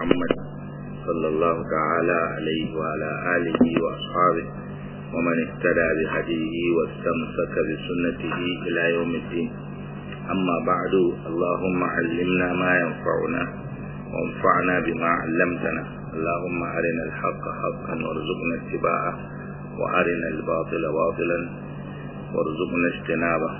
محمد صلى الله تعالى عليه وعلى آله وأصحابه ومن اهتدى بهديه واستمسك بسنته إلى يوم الدين أما بعد اللهم علمنا ما ينفعنا وانفعنا بما علمتنا اللهم أرنا الحق حقا وارزقنا اتباعه وأرنا الباطل باطلا وارزقنا اجتنابه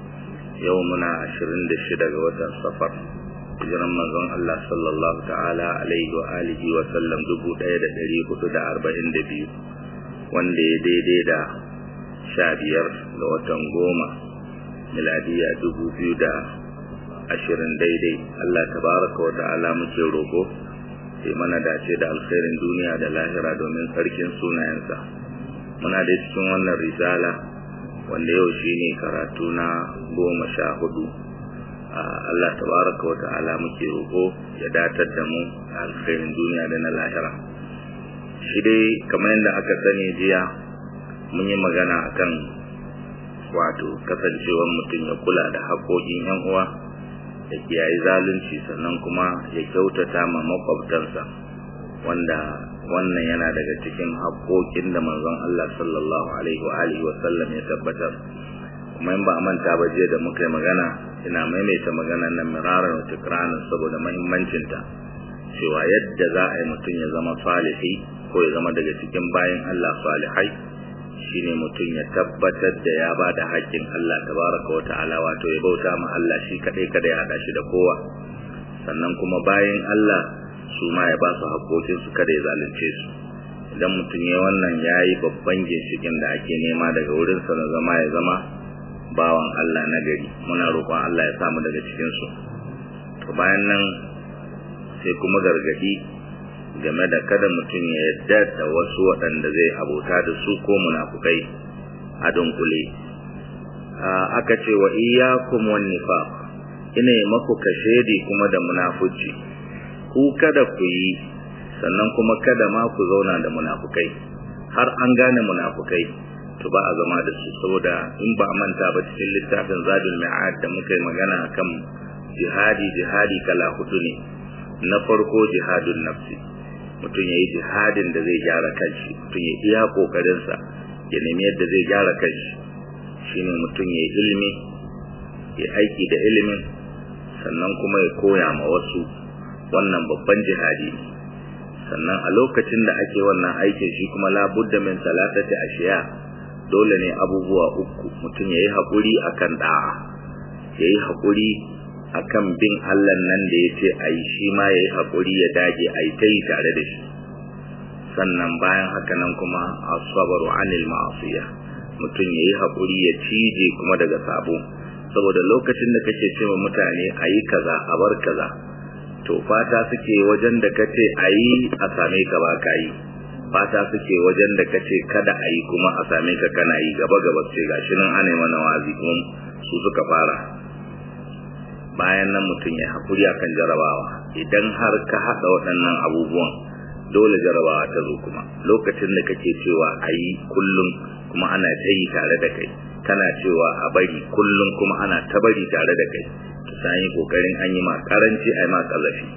يومنا عشرين دشدة وتر سفر hijiran manzon Allah sallallahu ta'ala alaihi wa alihi wa sallam dubu ɗaya da ɗari hudu da arba'in da biyu wanda ya daidai da sha biyar ga watan goma miladiya dubu biyu da ashirin daidai Allah tabaraka wa ta'ala muke roƙo sai mana dace da alkhairin duniya da lahira domin sarkin sunayensa muna da cikin wannan risala wanda yau shine karatu na goma sha hudu Allah tabaraka wa ta'ala muke roƙo ya datar da mu alkhairin duniya da na lahira shi dai kamar yadda aka sani jiya mun yi magana akan wato kasancewar mutum ya kula da haƙoƙin yan uwa ya kiyaye zalunci sannan kuma ya kyautata ma makwabtansa wanda wannan yana daga cikin haƙoƙin da manzon Allah sallallahu alaihi wa alihi wa sallam ya tabbatar kuma in ba a manta ba jiya da muka yi magana ina maimaita maganar nan miraran wa tikranin saboda muhimmancinta cewa yadda za a yi mutum ya zama salihi ko ya zama daga cikin bayan Allah salihai shine mutum ya tabbatar da ya ba da haƙƙin Allah tabaraka wa ta'ala wato ya bauta ma Allah shi kadai kada ya hada shi da kowa sannan kuma bayan Allah su ma ya ba su haƙƙoƙin su kada ya zalunce su idan mutum ya wannan yayi babban ginshikin da ake nema daga wurin sa na zama ya zama bawan Allah na gari muna roƙon Allah ya samu daga cikin su to bayan nan sai kuma gargadi game da kada mutum ya yadda da wasu waɗanda zai abota da su ko munafukai a dunkule aka ce wa iyyakum wan nifaq ina yi maku kashedi kuma da munafuci ku kada ku yi sannan kuma kada ma ku zauna da munafukai har an gane munafukai to ba a zama da su saboda in ba a manta ba cikin littafin zadul mi'ad da muka yi magana akan jihadi jihadi kala hudu ne na farko jihadun nafsi mutum ya yi jihadin da zai gyara kanshi mutum ya iya kokarinsa ya nemi yadda zai gyara kanshi shine mutum ya yi ilimi ya aiki da ilimin sannan kuma ya koya ma wasu wannan babban jihadi ne sannan a lokacin da ake wannan aikin shi kuma labudda min salatati ashiya dole ne abubuwa uku mutum ya yi haƙuri akan da'a ya yi haƙuri akan bin Allah nan da ya ce a yi shi ma ya yi haƙuri ya dage a yi ta yi tare da shi sannan bayan haka nan kuma asabaru anil ma'asiya mutum ya yi haƙuri ya cije kuma daga sabo saboda lokacin da kake cewa mutane a yi kaza a bar kaza to fata suke wajen da kace a yi a same ka ba ka yi fata suke wajen da kace kada a yi kuma a same ka kana yi gaba gaba ce gashi nan ana mana wazi kuma su suka fara bayan nan mutum ya haƙuri akan jarabawa idan har ka haɗa waɗannan abubuwan dole jarabawa ta zo kuma lokacin da kake cewa a yi kullum kuma ana ta yi tare da kai kana cewa a bari kullum kuma ana ta bari tare da kai to sai yi kokarin an yi ma karanci a yi ma kazafi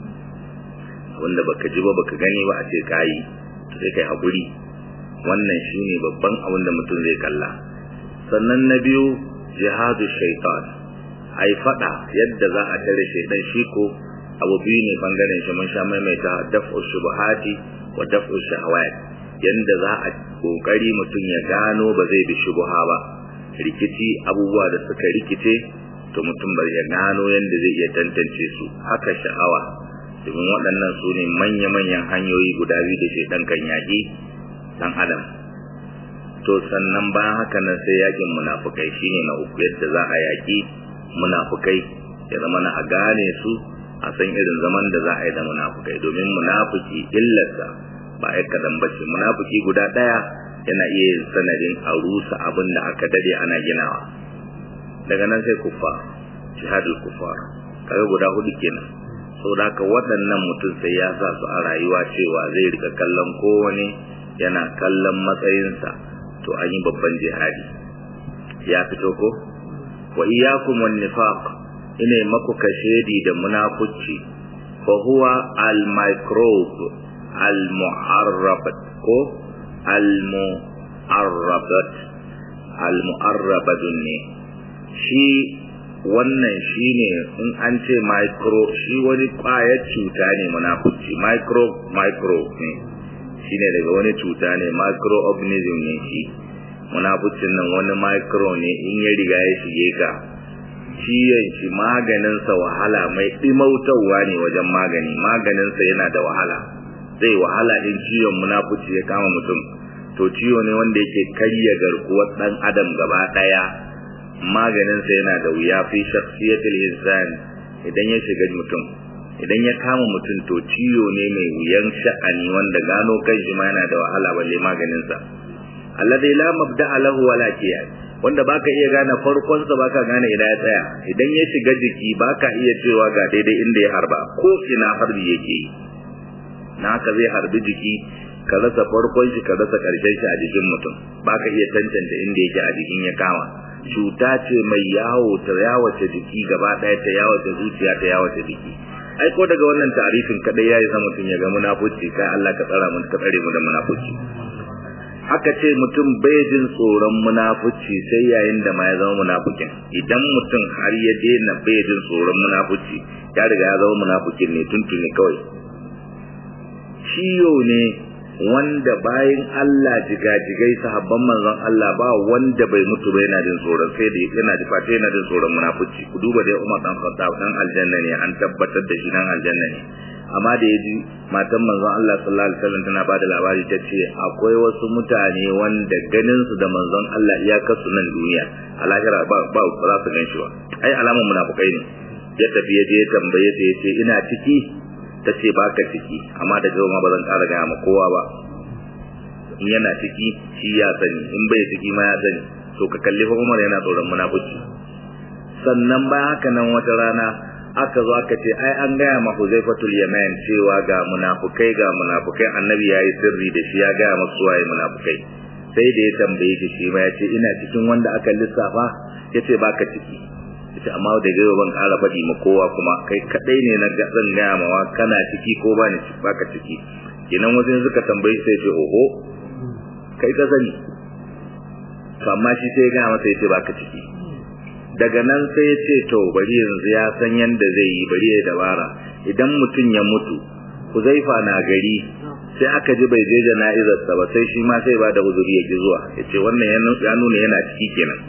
wanda baka ji ba baka gani ba a ce ka yi to sai kai haƙuri wannan shine babban abin da mutum zai kalla sannan na biyu jihadu shaitan ai fada yadda za a tare shaidan shi ko abu biyu ne bangaren shi mun sha maimaita daf'u shubuhati wa daf'u shahawat yanda za a kokari mutum ya gano ba zai bi shubuha ba rikici abubuwa da suka rikice to mutum bar ya gano yanda zai iya tantance su haka sha'awa domin waɗannan su ne manya-manyan hanyoyi guda biyu da shaidan kan yaƙi dan adam to sannan bayan haka nan sai yakin munafukai shine na uku yadda za a yaƙi munafukai ya zama na a gane su a san irin zaman da za a yi da munafukai domin munafuki illarsa ba ya kadan bace munafuki guda daya yana iya yin sanadin a rusa abin da aka dade ana ginawa daga nan sai kufa jihadul kufar kaga guda hudu kenan saboda haka waɗannan mutum sai ya sa su a rayuwa cewa zai rika kallon kowane yana kallon matsayinsa to an yi babban jihadi ya fito ko wa iyyakum wan nifaq ina maku kashedi da munafici fa huwa al microbe al mu'arrabat ko al mu'arrabat al mu'arrabat ne shi wannan shine in an ce micro shi wani kwayar cuta ne munafuci micro micro ne shine daga wani cuta ne microorganism ne shi munafucin nan wani micro ne in ya riga ya shige ka ciyon shi maganinsa wahala mai ɗimautarwa ne wajen magani maganinsa yana da wahala zai wahala in ciwon munafuci ya kama mutum to ciwo ne wanda yake karya garkuwar ɗan adam gaba ɗaya maganinsa yana da wuya fi shakhsiyatul insan idan ya shiga mutum idan ya kama mutum to ciwo ne mai wuyan sha'ani wanda gano kai shi ma yana da wahala balle maganinsa alladhi la mabda'a lahu wala qiyas wanda baka iya gane farkon sa baka gane ina ya tsaya idan ya shiga jiki baka iya cewa ga daidai inda ya harba ko ina harbi yake na haka zai harbi jiki ka rasa farkon shi ka rasa karshen shi a jikin mutum baka iya tantance inda yake a jikin ya kama cuta ce mai yawo ta yawace jiki gaba ɗaya ta yawace zuciya ta yawace jiki ai ko daga wannan tarifin kadai yayi sa mutum ya ga munafuci kai Allah ka tsara mu ka tsare mu da munafuci haka ce mutum bai jin tsoron munafuci sai yayin da ma ya zama munafukin idan mutum har ya daina bai jin tsoron munafuci ya riga ya zama munafukin ne tuntuni kawai ciyo ne wanda bayan Allah jigajigai sahabban manzon Allah ba wanda bai mutu ba yana jin tsoron sai da yana ji fata yana jin tsoron munafuci ku duba dai Umar dan Khattab dan aljanna ne an tabbatar da shi dan aljanna ne amma da yaji matan manzon Allah sallallahu alaihi wasallam tana bada labari ta ce akwai wasu mutane wanda ganin su da manzon Allah iyakar su nan duniya a lahira ba ba za su gan shi ba ai alamun munafukai ne ya tafi ya je ya tambaye ta yace ina ciki ta ce ba ka ciki amma da gaba ma ba zan ƙara gaya ma kowa ba in yana ciki shi ya sani in bai ciki ma ya sani to ka kalli fa Umar yana tsoron munafuci sannan bayan haka nan wata rana aka zo aka ce ai an gaya ma Huzaifatul Yaman cewa ga munafukai ga munafukai annabi yayi sirri da shi ya gaya masu waye munafukai sai da ya tambaye shi shi ma ya ce ina cikin wanda aka lissafa yace baka ciki ita amma da gaba ban ƙara faɗi ma kowa kuma kai kadai ne na zan gaya mawa kana ciki ko ba ni baka ciki kenan wasu suka tambayi sai ce oho kai ka sani to amma shi sai ya gaya masa yace baka ciki daga nan sai ya ce to bari yanzu ya san yanda zai yi bari ya dabara idan mutum ya mutu Huzaifa na gari sai aka ji bai je jana'izarsa ba sai shi ma sai ba da uzuri ya ki zuwa ya ce wannan ya nuna yana ciki kenan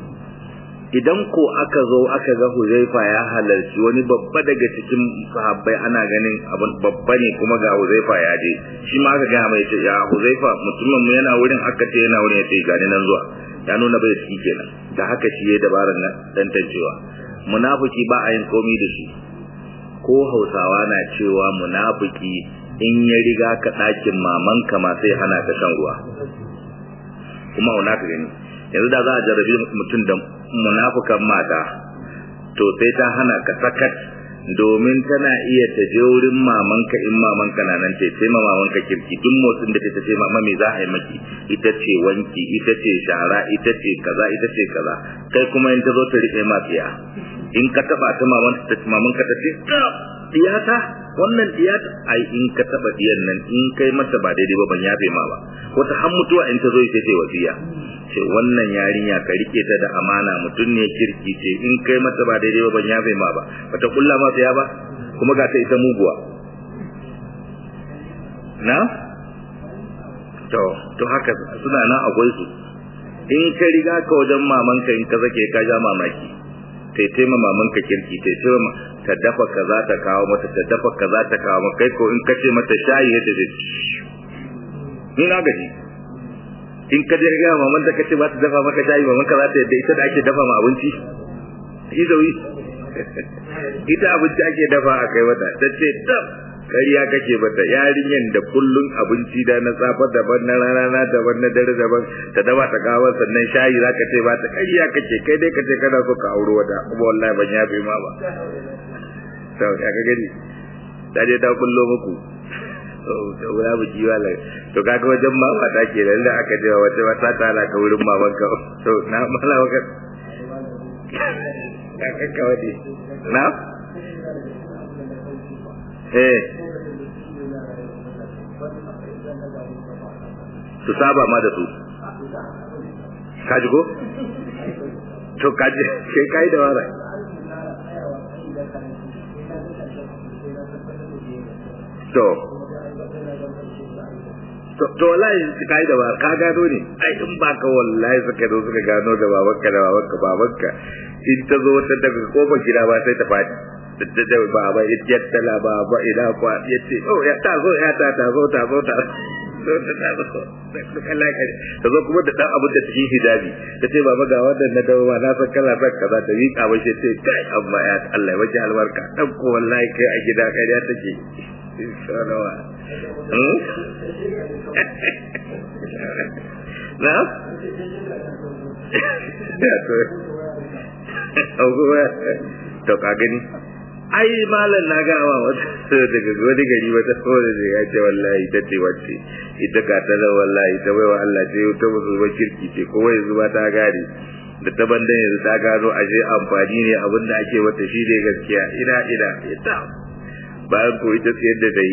idan ko aka zo aka ga Huzaifa ya halarci wani babba daga cikin sahabbai ana ganin abin babba ne kuma ga Huzaifa ya je shi ma aka ga mai ce ya Huzaifa mutumin mu yana wurin aka ce yana wurin ya ce gani nan zuwa ya nuna bai ciki kenan da haka shi ya dabarar nan tantancewa munafiki ba a yin komai da shi ko Hausawa na cewa munafiki in ya riga ka ɗakin mamanka ma sai hana ka shan ruwa kuma wani ka gani yanzu da za a jarabi mutum da munafukan mata to sai ta hana ka sakat domin tana iya ta je wurin mamanka in mamanka na nan tai ma mamanka kirki duk motsin da ta ce mama me za a yi maki ita ce wanki ita ce shara ita ce kaza ita ce kaza kai kuma in ta zo ta rike ma tsiya in ka taba ta maman ta mamanka ta ce diyata wannan diyata ai in ka taba diyan nan in kai mata ba daidai ba ban yafe ma ba wata har mutuwa in ta zo ita ce wasiya ce wannan yarinya ka rike ta da amana mutum ne kirki ce in kai mata ba daidai ba ban yafe ma ba bata kulla ma ya ba kuma ga ta ita muguwa na to to haka suna nan akwai su in ka riga ka wajen mamanka in ka zake ka ja mamaki tai taima mamanka kirki tai taima ta dafa kaza ta kawo mata ta dafa kaza ta kawo maka kai ko in ka ce mata shayi ya ta ce ni na gaji in ka je ga maman ta kace ba ta dafa maka shayi maman ka za ta yadda ita da ake dafa ma abinci izawi ita abinci ake dafa a kai wata ta ce tab kariya kake bata yarinyan da kullun abinci da na safa daban na rana daban na dare daban ta dafa ta kawo sannan shayi zaka ce ba ta kariya kake kai dai kace kana so ka aure wata kuma wallahi ban yafe ma ba to ya ka gani ta je ta kullo muku to wala bu jiwa la to kaga wajen mama ta ke lalle aka je wata wata ta la ka wurin maman ka to na mala waka ka ka wadi na eh su saba ma da su kaji ko to kaji kai kai da wara to to wallahi kai da ba ka gano ne ai in ba ka wallahi suka zo suka gano da babanka da babanka babanka in ta zo ta daga kofar gida ba sai ta fadi da da baba ya tala baba ina kwa yace oh ya ta zo ya ta ta zo ta zo ta zo ta ta zo ta zo kuma da dan abin da cikin hijabi ta ce baba ga wannan na dawo na san kana son kaza ta yi ka bashi ce kai amma ya Allah ya waje albarka dan ko wallahi kai a gida kai ya take inshallah na to ka gani ai malam na ga wa wata daga wani gari wata kore da ya ce wallahi ta ce wacce ita ka ta da wallahi ta baiwa Allah ce ta musu ba kirki ce ko wai zuba ta gane da ta bandan yanzu ta gano ashe amfani ne abin da ake mata shi ne gaskiya ina ina ita bayan ko ita tsayar da dai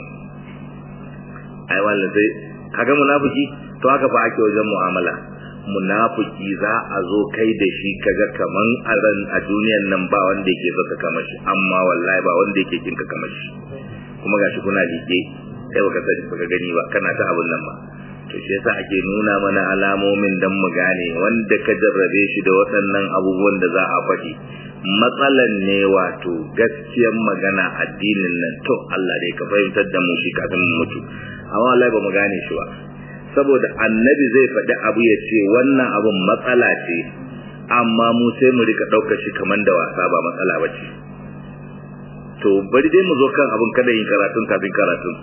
ai wallan sai kaga munafiki to haka fa ake wajen mu'amala munafiki za a zo kai da shi kaga kaman a ran a duniyan nan ba wanda yake so ka kama shi amma wallahi ba wanda yake kin ka kama shi kuma gashi kuna liƙe kai baka sani baka gani ba kana ta abun nan ba to shi yasa ake nuna mana alamomin dan mu gane wanda ka jarrabe shi da waɗannan abubuwan da za a faɗi matsalan ne wato gaskiyar magana addinin nan to Allah dai ka fahimtar da mu shi kafin mu mutu amma wallahi ba mu gane shi ba saboda annabi zai faɗi abu ya ce wannan abun matsala ce amma mu sai mu rika ɗaukar shi kamar da wasa ba matsala ba ce to bari dai mu zo kan abun kada yin karatun kafin karatun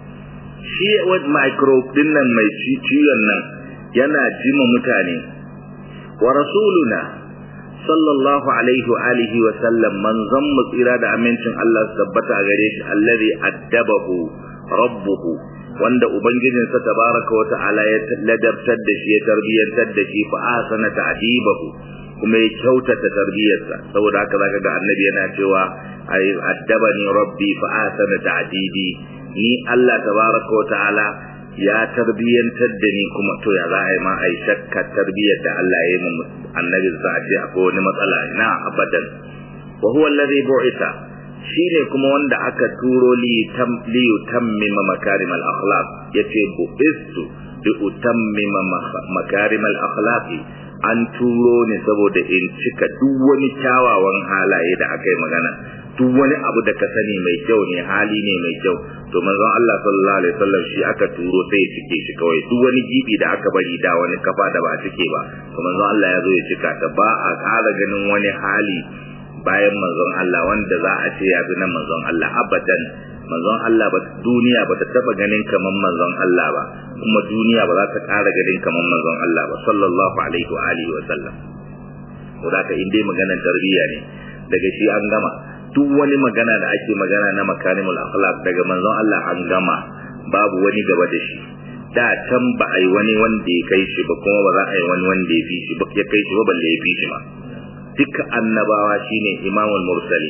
shi wani microbe din nan mai ciwon nan yana jima mutane wa rasuluna sallallahu alaihi wa alihi wa sallam manzon mu tsira da amincin Allah su tabbata a gare shi allazi addabahu rabbuhu wanda ubangijinsa tabaraka wa ta'ala ya ladabtar da shi ya tarbiyantar da shi fa asana ta'dibahu kuma ya kyautata tarbiyarsa saboda haka zaka ga annabi yana cewa ay addabani rabbi fa asana ta'dibi ni Allah tabaraka wa ta'ala ya tarbiyantar da ni kuma to ya za a yi ma a yi shakka tarbiyyar da Allah ya yi mu annabi sa a ce akwai wani matsala na abadan wa huwa alladhi bu'itha shine kuma wanda aka turo li tam li utammima makarim al akhlaq yace bu'istu bi utammima makarim al akhlaq an turo ne saboda in cika duk wani kyawawan halaye da aka yi magana duk wani abu da ka sani mai kyau ne hali ne mai kyau to manzon Allah sallallahu alaihi wasallam shi aka turo sai ya cike shi kawai duk wani gibi da aka bari da wani kafa da ba a cike ba to manzon Allah ya zo ya cika ta ba a ƙara ganin wani hali bayan manzon Allah wanda za a ce ya bi na manzon Allah abadan manzon Allah ba duniya ba ta taba ganin kaman manzon Allah ba kuma duniya ba za ta ƙara ganin kaman manzon Allah ba sallallahu alaihi wa alihi wa sallam ko da ka inde maganar tarbiyya ne daga shi an gama duk wani magana da ake magana na makarimul akhlaq daga manzon Allah an gama babu wani gaba da shi da can ba a yi wani wanda ya kai shi ba kuma ba za a yi wani wanda ya fi shi ba ya kai shi ba balle ya fi shi ma duka annabawa shine imamul mursali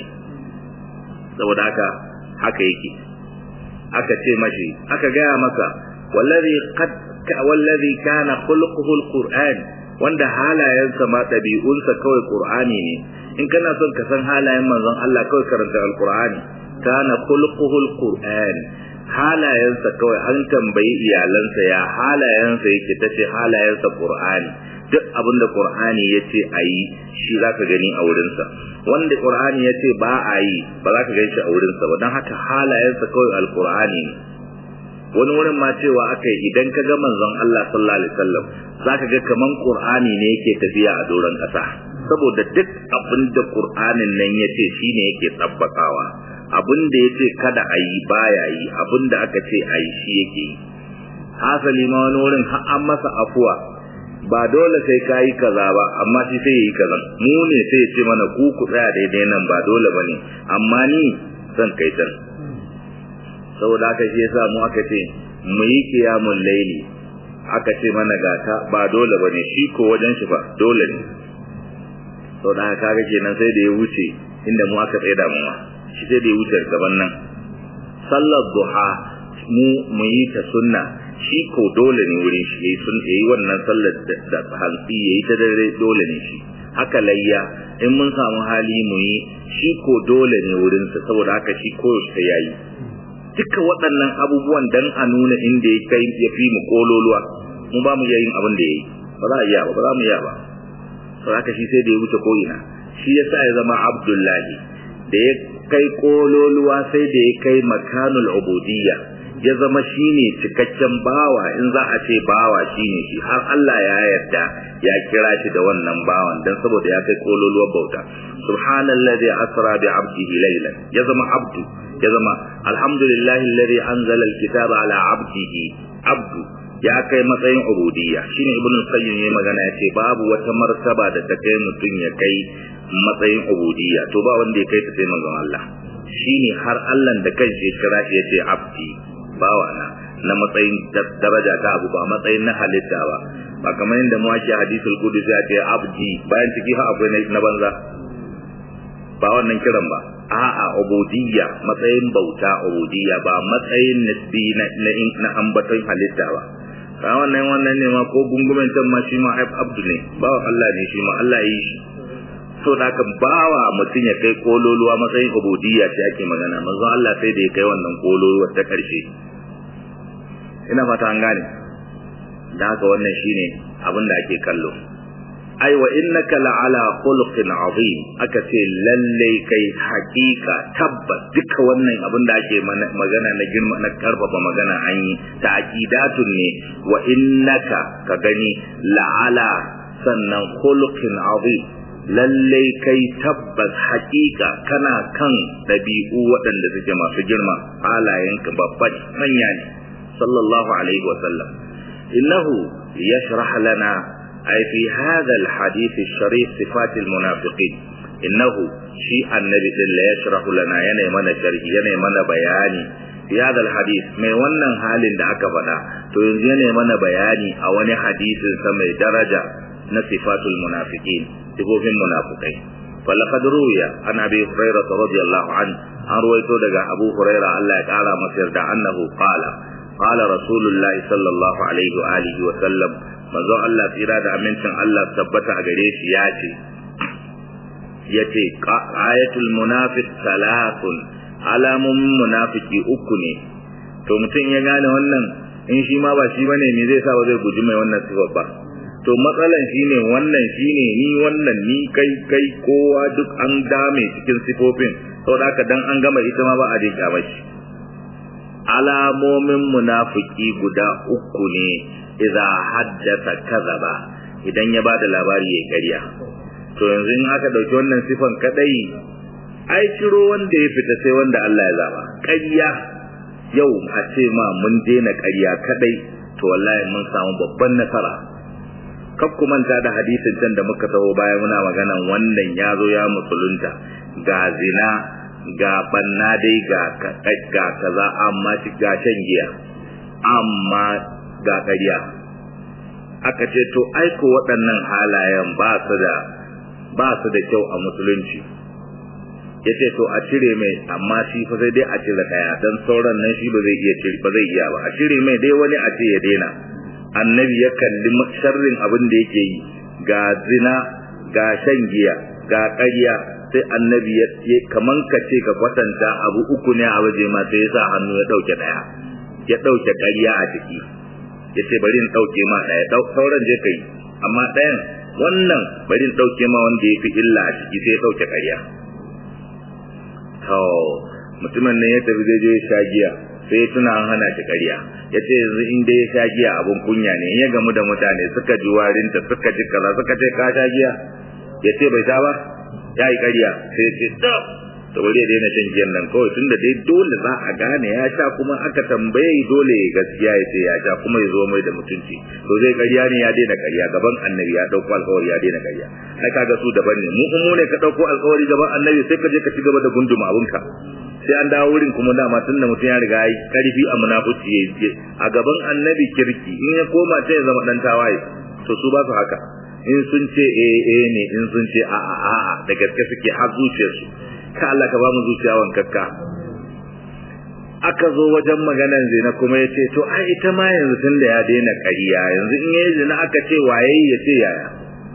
saboda haka haka yake aka ce mashi aka gaya masa wallazi qad wallazi kana khuluquhu alquran wanda halayensa ma dabi'unsa kawai qur'ani ne in kana son ka san halayen manzon Allah kawai karanta alqur'ani kana khuluquhu alquran halayensa kawai an tambayi iyalansa ya halayensa yake tace halayensa qur'ani duk abin da qur'ani yace ayi shi zaka gani a wurinsa wanda qur'ani yace ba a yi ba za ka gani shi a wurinsa ba don haka halayensa kawai alqur'ani ne wani wurin ma cewa aka yi idan ka ga manzon Allah sallallahu alaihi wasallam zaka ga kaman qur'ani ne yake tafiya a doron kasa saboda duk abin da qur'anin nan yace shine yake tabbatawa abin da yace kada a yi baya yi abin da aka ce a yi shi yake yi hasali ma wani wurin har an masa afuwa ba dole sai ka yi kaza ba amma shi sai yi kaza mu ne sai ya ce mana ku ku tsaya daidai nan ba dole ba ne amma ni zan kai can saboda haka shi yasa mu aka ce mu yi kiyamun laili aka ce mana gata ba dole ba ne shi ko wajen shi ba dole ne saboda haka kaga kenan sai da ya wuce inda mu aka tsaye da mu shi sai da ya wuce gaban nan sallar duha mu mu yi ta sunna shi ko dole ne wurin shi yayi sun yayi wannan sallar da hantsi yayi ta dare dole ne shi haka layya in mun samu hali mu yi shi ko dole ne wurin sa saboda haka shi ko sai yayi duka waɗannan abubuwan dan a nuna inda ya kai ya fi mu kololuwa mu ba mu yin abin da yayi ba za a iya ba ba za mu iya ba saboda haka shi sai da ya wuce ko ina shi yasa ya zama abdullahi da ya kai kololuwa sai da ya kai makanul ubudiyya ya zama shine cikakken bawa in za a ce bawa shine shi har Allah ya yarda ya kira shi da wannan bawan dan saboda ya kai kololuwar bauta subhanallazi asra bi abdihi laylan ya zama abdu ya zama alhamdulillahi alladhi anzala alkitaba ala abdihi abdu ya kai matsayin ubudiyya shine ibnu qayyim yayi magana yace babu wata martaba da ta kai mutun ya kai matsayin ubudiyya to ba wanda ya kai ta sai manzon Allah shine har Allah da kanshi ya kira shi yace abdi bawana na matsayin daraja ta abu ba matsayin na halitta ba ba kamar yadda mu ake hadisul qudsi ya ce abdi bayan ciki ha akwai na banza ba wannan kiran ba a'a ubudiyya matsayin bauta ubudiyya ba matsayin nisbi na na ambaton halitta ba ka wannan wannan ne ma ko gungumen can ma shi ma abdu ne ba Allah ne shi ma Allah yi shi so da kan bawa mutum ya kai kololuwa matsayin ubudiyya ce ake magana manzon Allah sai da ya kai wannan kololuwa ta karshe ina fata an gane da haka wannan shine abin da ake kallo ai wa innaka la'ala khuluqin azim aka ce lalle kai hakika tabbas duka wannan abin da ake magana na girma na karfafa magana an yi ta'qidatun ne wa innaka ka gani la'ala sannan khuluqin azim lalle kai tabbas hakika kana kan dabi'u waɗanda suke masu girma halayenka babban manya ne sallallahu alaihi wa sallam innahu yashrah lana أي في هذا الحديث الشريف صفات المنافقين إنه شيء النبي لا يشرح لنا يني من شرح يني من بياني في هذا الحديث ما wannan halin da aka faɗa to yanzu yana mana bayani a wani hadisin sa mai daraja na sifatul munafiqin sifofin munafikai falaqad ruwiya an abi hurairah radiyallahu an an ruwaito daga abu hurairah Allah ya kara masa yarda annahu qala qala rasulullahi sallallahu alaihi wa alihi wa sallam manzon Allah tsira da amincin Allah tabbata a gare shi ya ce yace ayatul munafiq salatun alamun munafiki uku ne to mutum ya gane wannan in shi ma ba shi bane me zai sa ba zai guji mai wannan sifar ba to matsalan shine wannan shine ni wannan ni kai kai kowa duk an dame cikin sifofin saboda haka dan an gama ita ma ba a dinka mashi alamomin munafiki guda uku ne idza haddasa kadhaba idan ya bada labari yayi ƙarya to yanzu in aka dauki wannan sifan kadai ai ciro wanda ya fita sai wanda Allah ya zaba ƙarya yau a ce ma mun daina ƙarya kadai to wallahi mun samu babban nasara kaf ku manta da hadisin can da muka taho baya muna maganan wannan ya zo ya musulunta ga zina ga banna dai ga ga kaza amma shi ga shan giya amma ga ƙarya aka ce to aiko waɗannan halayen ba su da ba su da kyau a musulunci ya ce to a cire mai amma shi fa sai dai a cire ɗaya don sauran nan shi ba zai iya cire ba zai iya ba a cire mai dai wani a ce ya daina annabi ya kalli sharrin abin da yake yi ga zina ga shan giya ga ƙarya sai annabi ya kaman ka ce ka kwatanta abu uku ne a waje ma sai ya sa hannu ya ɗauke ɗaya ya ɗauke ƙarya a ciki ya ce bari in ɗauke ma ɗaya sauran je ka yi amma ɗayan wannan bari in ɗauke ma wanda ya fi illa a ciki sai ya ɗauke ƙarya to mutumin nan ya tafi zai je ya sha giya sai ya tuna an hana shi ƙarya ya ce yanzu in dai ya sha giya abun kunya ne in ya gamu da mutane suka ji warinta suka ji kaza suka ce ka sha giya ya ce bai sha ba ya yi ƙarya sai ya ce to to bari ya daina shan giyan nan kawai tunda dai dole za a gane ya sha kuma aka tambaye dole ya gaskiya ya ce ya sha kuma ya zo mai da mutunci to zai ƙarya ne ya daina ƙarya gaban annabi ya ɗauko alƙawari ya daina ƙarya ai kaga su daban ne mu mu ne ka ɗauko alƙawari gaban annabi sai ka je ka ci gaba da gunduma abinka sai an dawo wurin kuma dama tun da mutum ya riga ya yi karfi a munafuci ya yi a gaban annabi kirki in ya koma ta ya zama dan tawaye to su ba su haka in sun ce eh eh ne in sun ce a a a da gaske suke har zuciyarsu ka Allah ka ba mu zuciya wankakka aka zo wajen maganan zina kuma ya ce to ai ita ma yanzu tun da ya daina ƙarya yanzu in yayi zina aka ce waye ya ce yaya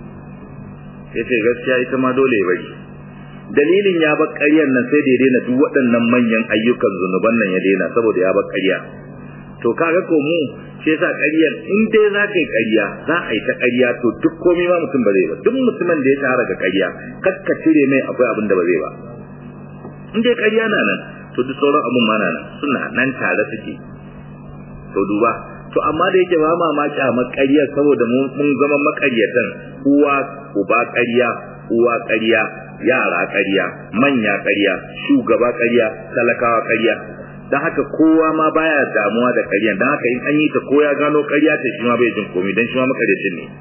ya ce gaskiya ita ma dole ya bari dalilin ya bar ƙaryar nan sai da ya daina duk waɗannan manyan ayyukan zunuban nan ya daina saboda ya bar ƙarya to kaga ko mu shi yasa ƙaryar in dai za ka yi ƙarya za a yi ta ƙarya to duk komai ma mutum ba zai ba duk mutumin da ya tara ga ƙarya kar ka cire mai akwai abin da ba zai ba in dai ƙarya na nan to duk sauran abun ma na nan suna nan tare suke to duba to amma da yake ba mamaki a makariyar saboda mun zama makaryatan uwa uba ƙarya uwa ƙarya yara ƙarya manya ƙarya shugaba ƙarya talakawa ƙarya don haka kowa ma baya damuwa da ƙaryan don haka in an yi ta ko ya gano ƙarya ta shi ma bai jin komai don shi ma makaryacin ne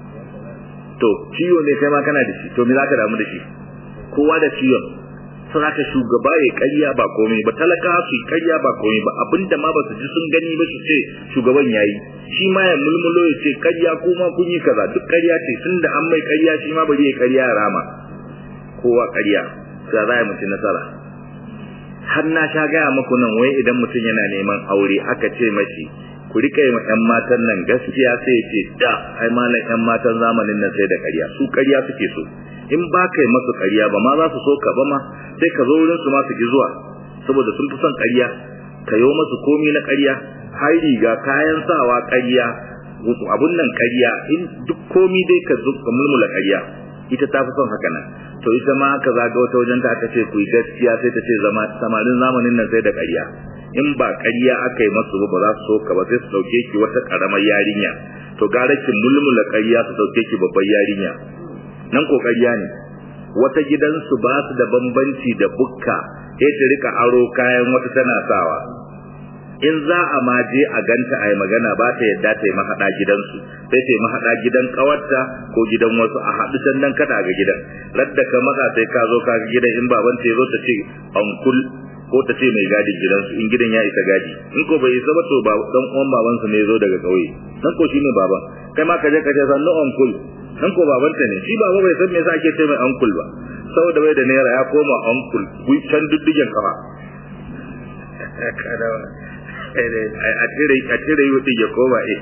to ciwo ne kai ma kana da shi to me za ka damu da shi kowa da ciwon sun haka shugaba ya karya ba komai ba talaka su karya ba komai ba abinda ma ba su ji sun gani ba su ce shugaban yayi shi ma ya mulmulo ya ce karya kuma kun yi kaza duk karya ce tun da an mai karya shi ma bari ya karya ya rama kowa karya sai za a mutu nasara har na sha gaya muku nan wai idan mutum yana neman aure aka ce mashi ku rika yi yan matan nan gaskiya sai ya ce da ai malam yan matan zamanin nan sai da karya su karya suke so in ba kai masu ƙarya ba ma za su so ka ba ma sai ka zo wurin su ma su ki zuwa saboda sun fi son ƙarya ka yo masu komi na ƙarya har riga kayan sawa ƙarya abun nan ƙarya in duk komi dai ka zo ka mulmula ƙarya ita ta fi son haka nan to ita ma aka zaga wata wajen ta aka ce ku yi gaskiya sai ta ce zama samarin zamanin nan sai da ƙarya in ba ƙarya aka yi masu ba ba za su so ka ba sai su ɗauke ki wata ƙaramar yarinya to gara ki mulmula ƙarya su ɗauke ki babbar yarinya nan kokariya ne wata gidansu ba su da bambanci da bukka sai ta rika aro kayan wata tana sawa in za a ma je a ganta a yi magana ba ta yadda ta yi mahaɗa gidansu sai ta yi mahaɗa gidan ƙawarta ko gidan wasu a haɗu can nan kada ga gidan radda ka matsa sai ka zo ka ga gidan in baban ta zo ta ce ankul ko ta ce mai gadin gidansu in gidan ya isa gadi in ko bai isa ba to ba dan uwan babansu ne zo daga ƙauye nan ko shine baban kai ma ka je ka ce sannu ankul nan ko babanta ne shi baba bai san me yasa ake ce mai uncle ba saboda bai da naira ya koma uncle ku can duddigen kafa a cire a cire yi ya koma eh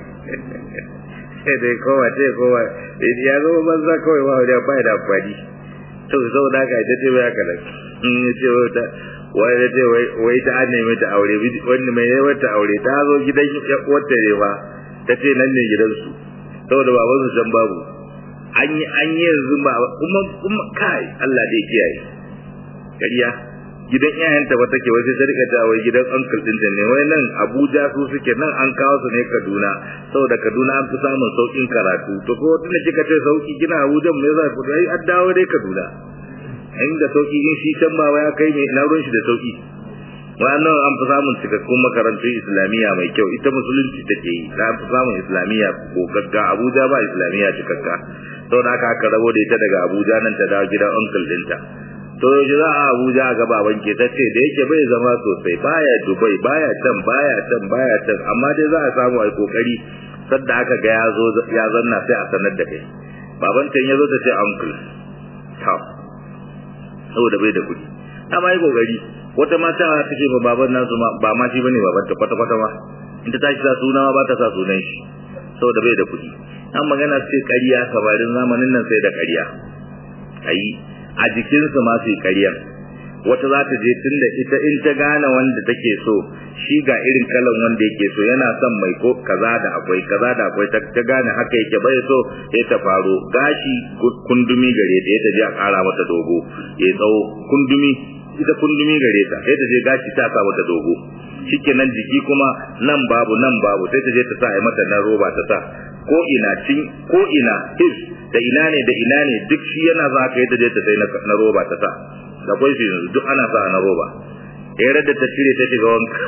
sai dai kowa ce kowa ya zo banza kawai ba da ba da amfani to saboda haka ita ce bai haka nan in ya ce wata wai da ce wai ta an nemi ta aure wanda mai yawa ta aure ta zo gidan wata ne ba ta ce nan ne gidansu saboda babansu can babu an yi an yi yanzu ba kuma kuma kai Allah dai kiyaye kariya gidan iyayenta ba take wai sai ta rika ta wai gidan uncle din ne wai nan Abuja su suke nan an kawo su ne Kaduna saboda Kaduna an fi samun saukin karatu to ko tunda kika ce sauki kina Abuja me yasa ku ai an dawo dai Kaduna inda sauki in shi can ba ya kai ne na ruwan shi da sauki wannan an fi samun cikakkun makarantun islamiyya mai kyau ita musulunci take yi ta fi samun islamiyya ko gagga abuja ba islamiyya cikakka sau da aka aka rabo da ita daga abuja nan ta dawo gidan uncle dinta to yaushe za a abuja a gaba banke ta ce da yake bai zama sosai baya dubai baya can baya can baya can amma dai za a samu a kokari sadda aka ga ya zo ya zanna sai a sanar da kai baban can ya zo ta ce uncle ta saboda bai da kuɗi amma yi kokari wata mata ta ce ba baban nasu ba ma shi bane baban ta kwata kwata ma in ta tashi sa suna ma ba ta sa sunan shi saboda bai da kuɗi an magana ce ƙarya kabarin zamanin nan sai da ƙarya ayi a jikinsu ma su yi ƙaryan wata za ta je tunda ita in ta gane wanda take so shi ga irin kalan wanda yake so yana son mai ko kaza da akwai kaza da akwai ta gane haka yake bai so ya ta faro gashi kundumi gare ta ya ta je a ƙara mata dogo ya tsawo kundumi ita kundumi gare ta sai ta je gashi ta sa mata dogo shikenan jiki kuma nan babu nan babu sai ta je ta sa ai mata na roba ta sa ko ina cin ko ina his da ina ne da ina ne duk shi yana za ka yadda je ta sai na roba ta sa da kwai su yanzu duk ana sa na roba ya da ta cire ta shiga wanka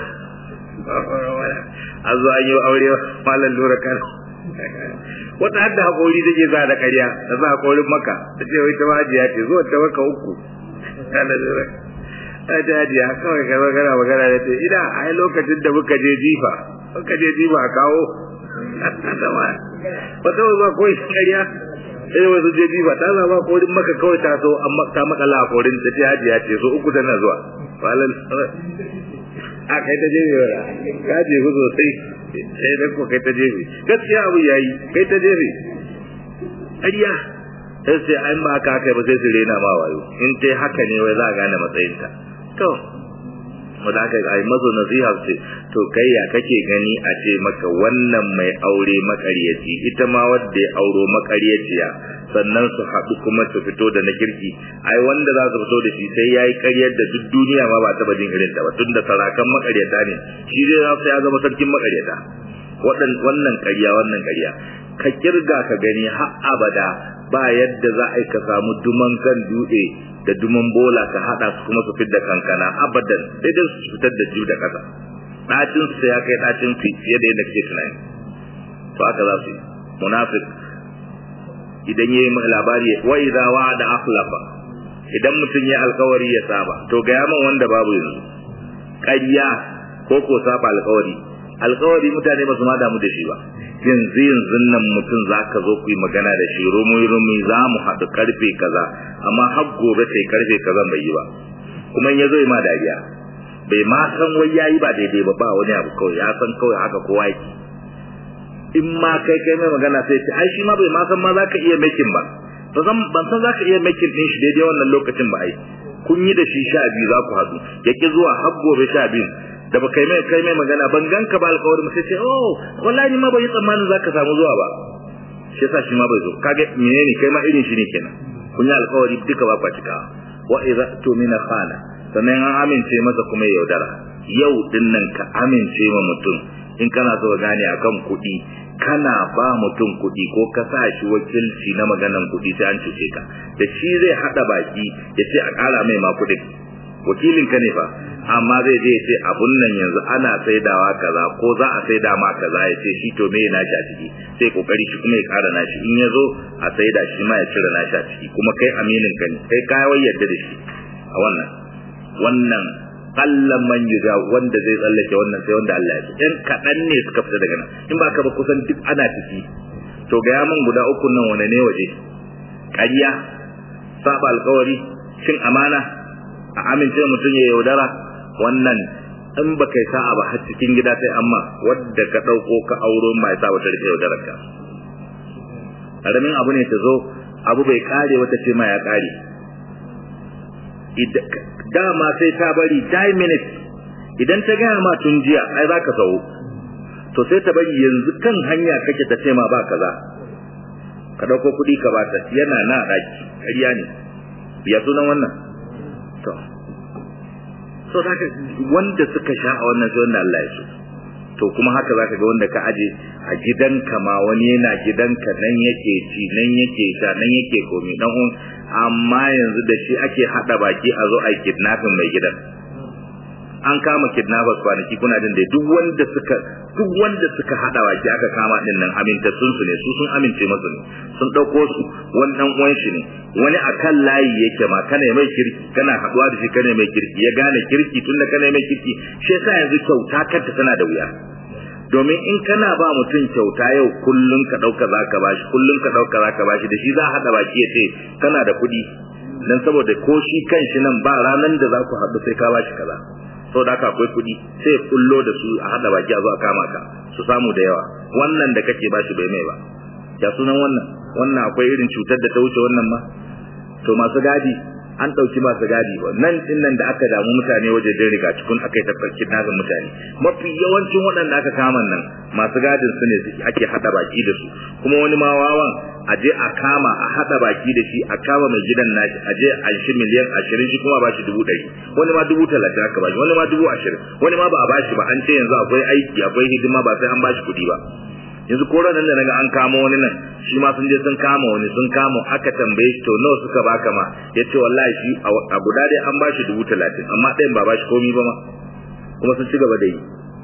a zo an yi aure malam lura kan wata hadda haƙori take za da ƙarya da za haƙorin maka ta ce wai ta majiya ce zuwa ta maka uku malam lura ta hajiya kawai kai magana magana da ce ina a lokacin da muka je jifa muka je jifa a kawo wata zuwa koyi ƙarya sai wasu je jifa ta zama korin maka kawai ta so amma ta makala a korin ta ce hajiya ce so uku tana zuwa malam a kai ta jefe wala ka jefe sosai sai da ko kai ta jefe gaskiya abu yayi kai ta jefe ƙarya sai sai an ba haka kai ba sai su rena ma wayo in dai haka ne wai za a gane matsayinta to wanda aka yi mazo nasiha ce to kai ya kake gani a ce maka wannan mai aure makaryaci ita ma wadda ya auro makaryaciya sannan su haɗu kuma su fito da na kirki ai wanda za su fito da shi sai ya yi ƙaryar da duk duniya ma ba taɓa jin irin ta ba tun da sarakan makaryata ne shi dai za su ya zama sarkin makaryata wannan ƙarya wannan ƙarya ka kirga ka gani har abada ba yadda za a yi ka samu duman kan dutse da duman bola ka hada su kuma su fidda kankana abadan sai dai su fitar da jiw da kasa dacin su ya kai dacin fiye da yadda kake tunani to aka za su yi munafik idan yayi labari wa idza wa'ada akhlafa idan mutum ya alkawari ya saba to ga yaman wanda babu yanzu ƙarya ko ko saba alkawari alkawari mutane ba su ma damu da shi ba yanzu yanzu nan mutum za ka zo ku yi magana da shi rumi rumi za mu haɗu karfe kaza amma har gobe sai karfe kaza bai yi ba kuma in ya zo ma dariya bai ma san wai yayi ba daidai ba ba wani abu kawai ya san kawai haka kowa yake in ma kai kai mai magana sai ce ai shi ma bai ma san ma za ka iya makin ba ban san za ka iya makin ɗin shi daidai wannan lokacin ba ai kun yi da shi sha biyu za ku haɗu ya ki zuwa har gobe sha biyu da ba kai mai kai mai magana ban ganka ba alƙawarin sai ce oh wallahi ni ma bai tsammanin zaka samu zuwa ba shi yasa shi ma bai zo kage menene kai ma irin shi ne kenan kun yi alƙawari duka ba kwatika wa idza tumina khana sannan an amince masa kuma ya yaudara yau din nan ka amince ma mutum in kana so ka gane akan kuɗi kana ba mutum kuɗi ko ka sa shi wakilci na maganan kuɗi sai an cuce ka da shi zai haɗa baki ya ce a ƙara mai ma kuɗin wakilin ka ne fa amma zai je ce abun nan yanzu ana saidawa kaza ko za a saida ma kaza ya ce shi to me na shi a ciki sai kokari shi kuma ya kara nashi in ya zo a saida shi ma ya cire nashi a ciki kuma kai aminin ka ne kai kawai yadda da shi a wannan wannan kallan man yuga wanda zai tsallake wannan sai wanda Allah ya ce ɗan kaɗan ne suka fita daga nan in ba ka ba kusan duk ana ciki to ga yaman guda uku nan wane ne waje ƙarya saba alkawari cin amana a amince mutum ya yaudara wannan in ba kai sa'a ba har cikin gida sai amma wadda ka ɗauko ka auro mai sa wata rike yaudarar ka ƙaramin abu ne ta zo abu bai kare wata ce ma ya kare dama sai ta bari 10 minutes idan ta gaya ma tun jiya ai za ka sau to sai ta bari yanzu kan hanya kake ta ce ma ba kaza ka ɗauko kuɗi ka bata yana na ɗaki ƙarya ne ya sunan wannan to so zaka wanda suka sha a wannan sai wanda Allah ya so to kuma haka zaka ga wanda ka aje a gidanka ma wani yana gidanka nan yake ci nan yake sha nan yake komi dan un amma yanzu da shi ake hada baki a zo ai kidnapping mai gidan an kama kidnappers kwanaki kuna jin da duk wanda suka duk wanda suka hada baki aka kama din nan amintattun su ne su sun amince masu ne sun dauko su wani dan uwan shi ne wani akan layi yake ma kana mai kirki kana haduwa da shi kana mai kirki ya gane kirki tunda kana mai kirki shi yasa yanzu kyauta kanta tana da wuya domin in kana ba mutum kyauta yau kullun ka dauka zaka bashi kullun ka dauka zaka bashi da shi za hada baki ya ce kana da kuɗi dan saboda ko shi kanshi nan ba ranan da za ku haɗu sai ka bashi kaza saboda haka akwai kuɗi sai kullo da su a hada baki a zo a kama ka su samu da yawa wannan da kake bashi bai mai ba ya sunan wannan wannan akwai irin cutar da ta wuce wannan ma to masu gadi an ɗauki masu gadi ba nan din nan da aka damu mutane waje da riga cikin aka yi tabbakin nazin mutane mafi yawancin waɗanda aka kama nan masu gadin su ne ake haɗa baki da su kuma wani ma wawan a je a kama a haɗa baki da shi a kama mai gidan nashi a je a shi miliyan ashirin shi kuma ba shi dubu ɗari wani ma dubu talatin aka bashi wani ma dubu ashirin wani ma ba a bashi ba an ce yanzu akwai aiki akwai hidima ba sai an bashi kuɗi ba yanzu ko ranar da naga an kama wani nan shi ma sun je sun kama wani sun kama aka tambaye shi to nawa suka baka ma ya ce wallahi shi a guda dai an bashi dubu talatin amma ɗayan ba bashi komi ba ma kuma sun ci gaba da yi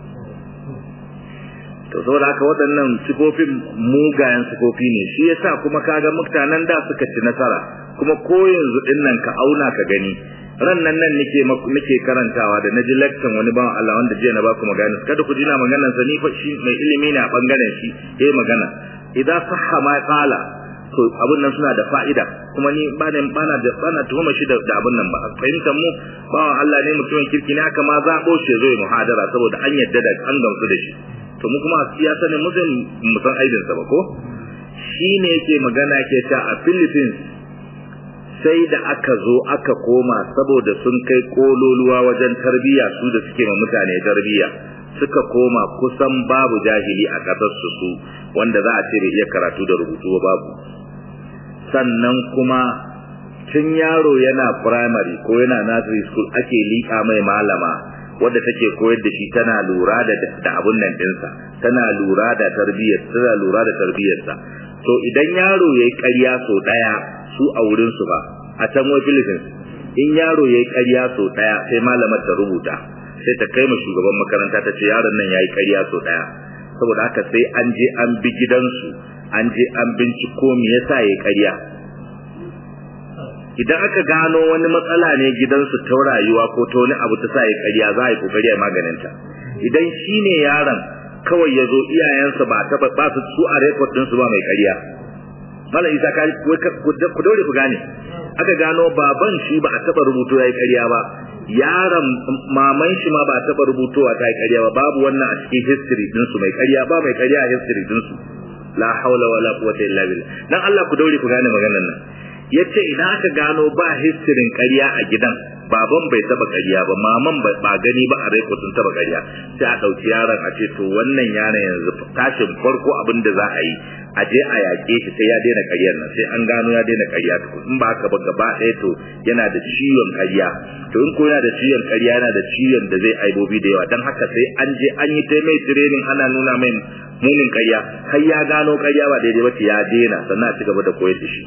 to saboda haka waɗannan sifofin mugayen sifofi ne shi yasa kuma kaga mutanen da suka ci nasara kuma ko yanzu din nan ka auna ka gani ran nan nan nake nake karantawa da naji lecture wani bawan Allah wanda jiya na baku magana kada ku jina maganar sa ni fa shi mai ilimi ne a bangaren shi yayi magana idza sahha ma qala to abun nan suna da fa'ida kuma ni ba da bana da bana tuhuma shi da abun nan ba fahimtar mu bawan Allah ne mutumin kirki ne haka ma zaɓo shi zo muhadara saboda an yadda da an gamsu da shi to mu kuma siyasa ne mu zan mu san aidin sa ba ko shine yake magana ke ta a Philippines sai da aka zo aka koma saboda sun kai kololuwa wajen tarbiyya su da suke ma mutane tarbiyya suka koma kusan babu jahili a ƙasar su su wanda za a ce bai iya karatu da rubutu babu sannan kuma tun yaro yana primary ko yana nursery school ake liƙa mai malama wadda take koyar da shi tana lura da da abun nan dinsa tana lura da tarbiyyar tana lura da tarbiyyarsa to idan yaro yayi ƙarya so daya su a wurin su ba a can wai Philippines in yaro yayi ƙarya so daya sai malamar ta rubuta sai ta kai ma shugaban makaranta ta ce yaron nan yayi ƙarya so daya saboda haka sai an je an bi gidansu an je an binciko me yasa yayi ƙarya idan aka gano wani matsala ne gidansu ta rayuwa ko ta wani abu ta sa ya ƙarya za a yi kokari a maganinta idan shi ne yaron kawai ya zo iyayensa ba ta ba su su a rekod ɗinsu ba mai ƙarya malam isa ka ku daure ku gane aka gano baban shi ba a taɓa rubutu ya yi ƙarya ba yaron maman shi ma ba a taɓa rubutowa ta yi ƙarya ba babu wannan a cikin history ɗinsu mai ƙarya ba mai ƙarya a history ɗinsu la haula wala quwwata illa billah dan Allah ku daure ku gane maganar nan yace idan aka gano ba histirin ƙarya a gidan baban bai taba ƙarya ba maman ba gani ba a reko sun taba ƙarya sai a ɗauki yaron a ce to wannan yaron yanzu tashin farko abin da za a yi a je a yaƙe shi sai ya daina ƙaryar nan sai an gano ya daina ƙarya in ba haka ba gaba ɗaya to yana da ciwon ƙarya to in ko yana da ciwon ƙarya yana da ciwon da zai aibobi da yawa don haka sai an je an yi ta mai training ana nuna mai munin ƙarya har ya gano ƙarya ba daidai ba ya daina sannan a ci gaba da koyar da shi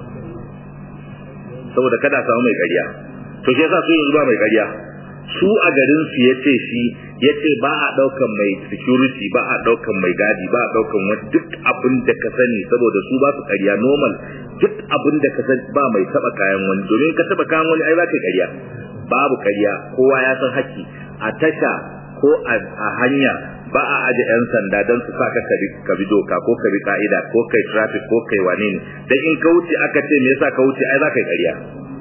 saboda kada samu mai ƙarya to shi yasa su yanzu ba mai ƙarya su a garin su yace shi yace ba a daukan mai security ba a daukan mai gadi ba a daukan wani duk abin da ka sani saboda su ba su ƙarya normal duk abin da ka sani ba mai taba kayan wani domin ka taba kayan wani ai ba ka ƙarya babu ƙarya kowa ya san haƙƙi a tasha ko a hanya ba a aje yan sanda don su sa ka bi doka ko ka bi ka'ida ko kai traffic ko kai wane ne dan in ka wuce aka ce me yasa ka wuce ai za ka yi ƙarya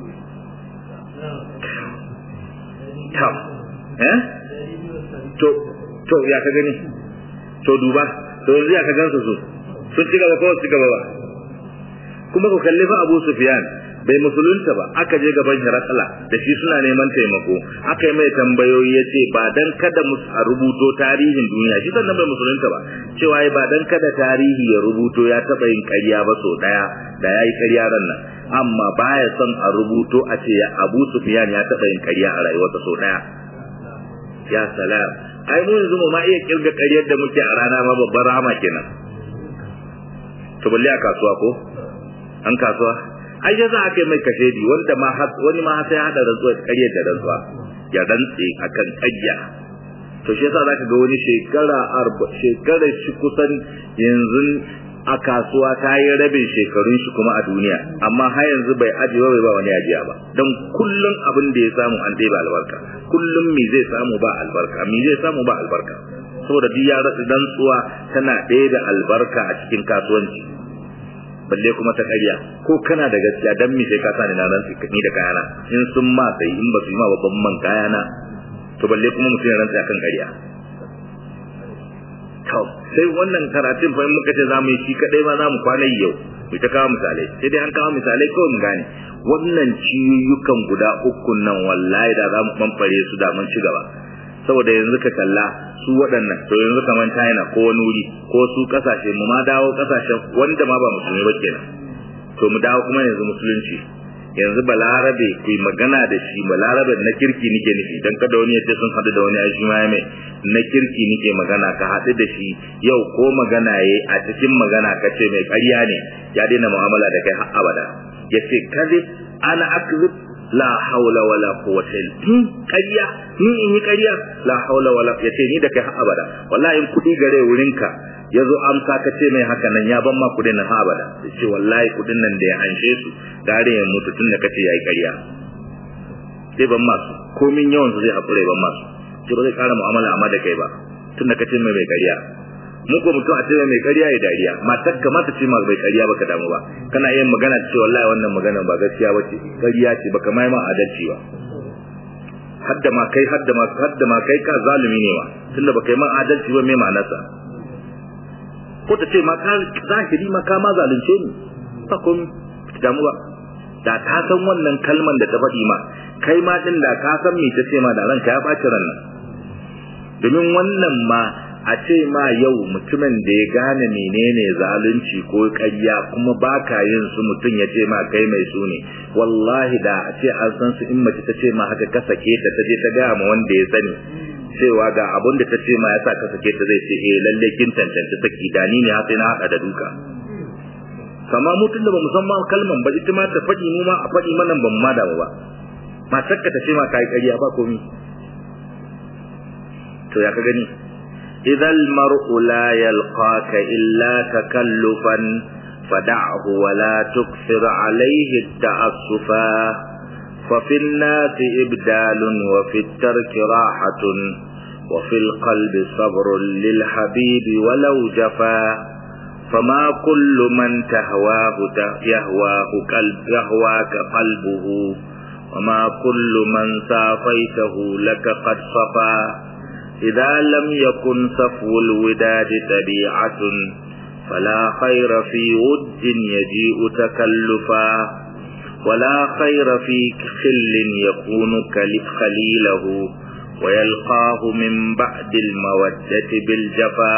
tam eh to to ya ka gani to duba to yanzu ya ka gansu su sun ci gaba ko su ci gaba ba kuma ku kalli fa Abu Sufyan bai musulunta ba aka je gaban Hirakala da shi suna neman taimako aka yi mai tambayoyi ya ce ba dan kada a rubuto tarihin duniya shi sannan bai musulunta ba cewa ba dan kada tarihi ya rubuto ya taɓa yin ƙarya ba so ɗaya da ya yi ƙarya ran nan amma baya son a rubuto a ce ya Abu Sufyan ya taɓa yin ƙarya a rayuwarsa so ɗaya ya salam ai mu yanzu mu ma iya kirga ƙaryar da muke a rana ma babbar rahama kenan to balle a kasuwa ko an kasuwa ai ya za a kai mai kashedi wanda ma wani ma sai hada rantsuwa ƙarya da rantsuwa ya rantse akan ƙarya to shi yasa zaka ga wani shekara arba shekara shi kusan yanzu a kasuwa ta yi rabin shekarun shi kuma a duniya amma har yanzu bai ajiye bai ba wani ajiya ba don kullum abin da ya samu an ɗeba albarka kullum me zai samu ba albarka me zai samu ba albarka saboda duk ya rasa rantsuwa tana ɗaya da albarka a cikin kasuwanci balle kuma ta ƙarya ko kana da gaskiya dan me sai ka sani na rantsi ni da kayana in sun ma sai in ba su yi ma babban man kayana to balle kuma mutum ya rantsi akan ƙarya to sai wannan karatun fa in muka ce zamu yi shi kadai ma zamu kwana yau mu ta kawo misalai sai dai an kawo misalai kawai mu gane wannan ciyoyukan guda uku nan wallahi da zamu bambare su da mun ci gaba saboda yanzu ka kalla su waɗannan to yanzu kamar China ko wani wuri ko su kasashe mu ma dawo kasashen wanda ma ba musulmi ba kenan to mu dawo kuma yanzu musulunci yanzu balarabe ku yi magana da shi balarabe na kirki nike nufi dan kada wani yace sun haɗu da wani ya shi mai na kirki nike magana ka haɗu da shi yau ko magana yayi a cikin magana ka ce mai ƙarya ne ya daina mu'amala da kai har abada yace kadib ana akzib la haula wala quwwata illa ƙarya ni in yi ƙarya la haula wala yace ni da kai har abada wallahi in kudi gare wurinka yazo amsa ka ce mai haka nan ya ban ma kudin nan har abada yace wallahi kudin nan da ya anshe su gare ya mutu tun da kace yayi ƙarya sai ban masu komin yawan su zai hakure ban masu ce ba zai kara mu'amala amma da kai ba tun da kace mai mai ƙarya mu ko mutum a ce mai ƙarya ya dariya matar ka mata ce ma bai ƙarya baka damu ba kana yin magana ce wallahi wannan magana ba gaskiya bace ƙarya ce baka mai ma adalci ba hadda ma kai hadda ma hadda ma kai ka zalimi ne ma tunda baka yi ma adalci ba me ma'anarsa ko ta ce ma ka zahiri ma ka ma zalunce ni ba komai damu ba da ta san wannan kalman da ta faɗi ma kai ma din da ka san me ta ce ma da ranka ya ɓaci ran nan domin wannan ma a ce ma yau mutumin da ya gane menene zalunci ko ƙarya kuma baka yin su mutum ya ce ma kai mai su ne wallahi da a ce an san su in mace ta ce ma haka ka sake ta ta je ta gaya ma wanda ya sani cewa ga abun da ta ce ma ya sa ka sake ta zai ce eh lalle kin tantance saki da ni ne haka na haɗa da duka kama mutum da ba musamman kalman ba ita ma ta faɗi mu ma a faɗi mana ban ma damu ba matar ka ta ce ma kai ƙarya ba komi to ya ka gani إذا المرء لا يلقاك إلا تكلفا فدعه ولا تكثر عليه التأسفا ففي الناس إبدال وفي الترك راحة وفي القلب صبر للحبيب ولو جفا فما كل من تهواه يهواه قلب يهواك قلبه وما كل من سافيته لك قد صفا إذا لم يكن صفو الوداد طبيعة فلا خير في ود يجيء تكلفا ولا خير في خل يكون خليله ويلقاه من بعد المودة بالجفا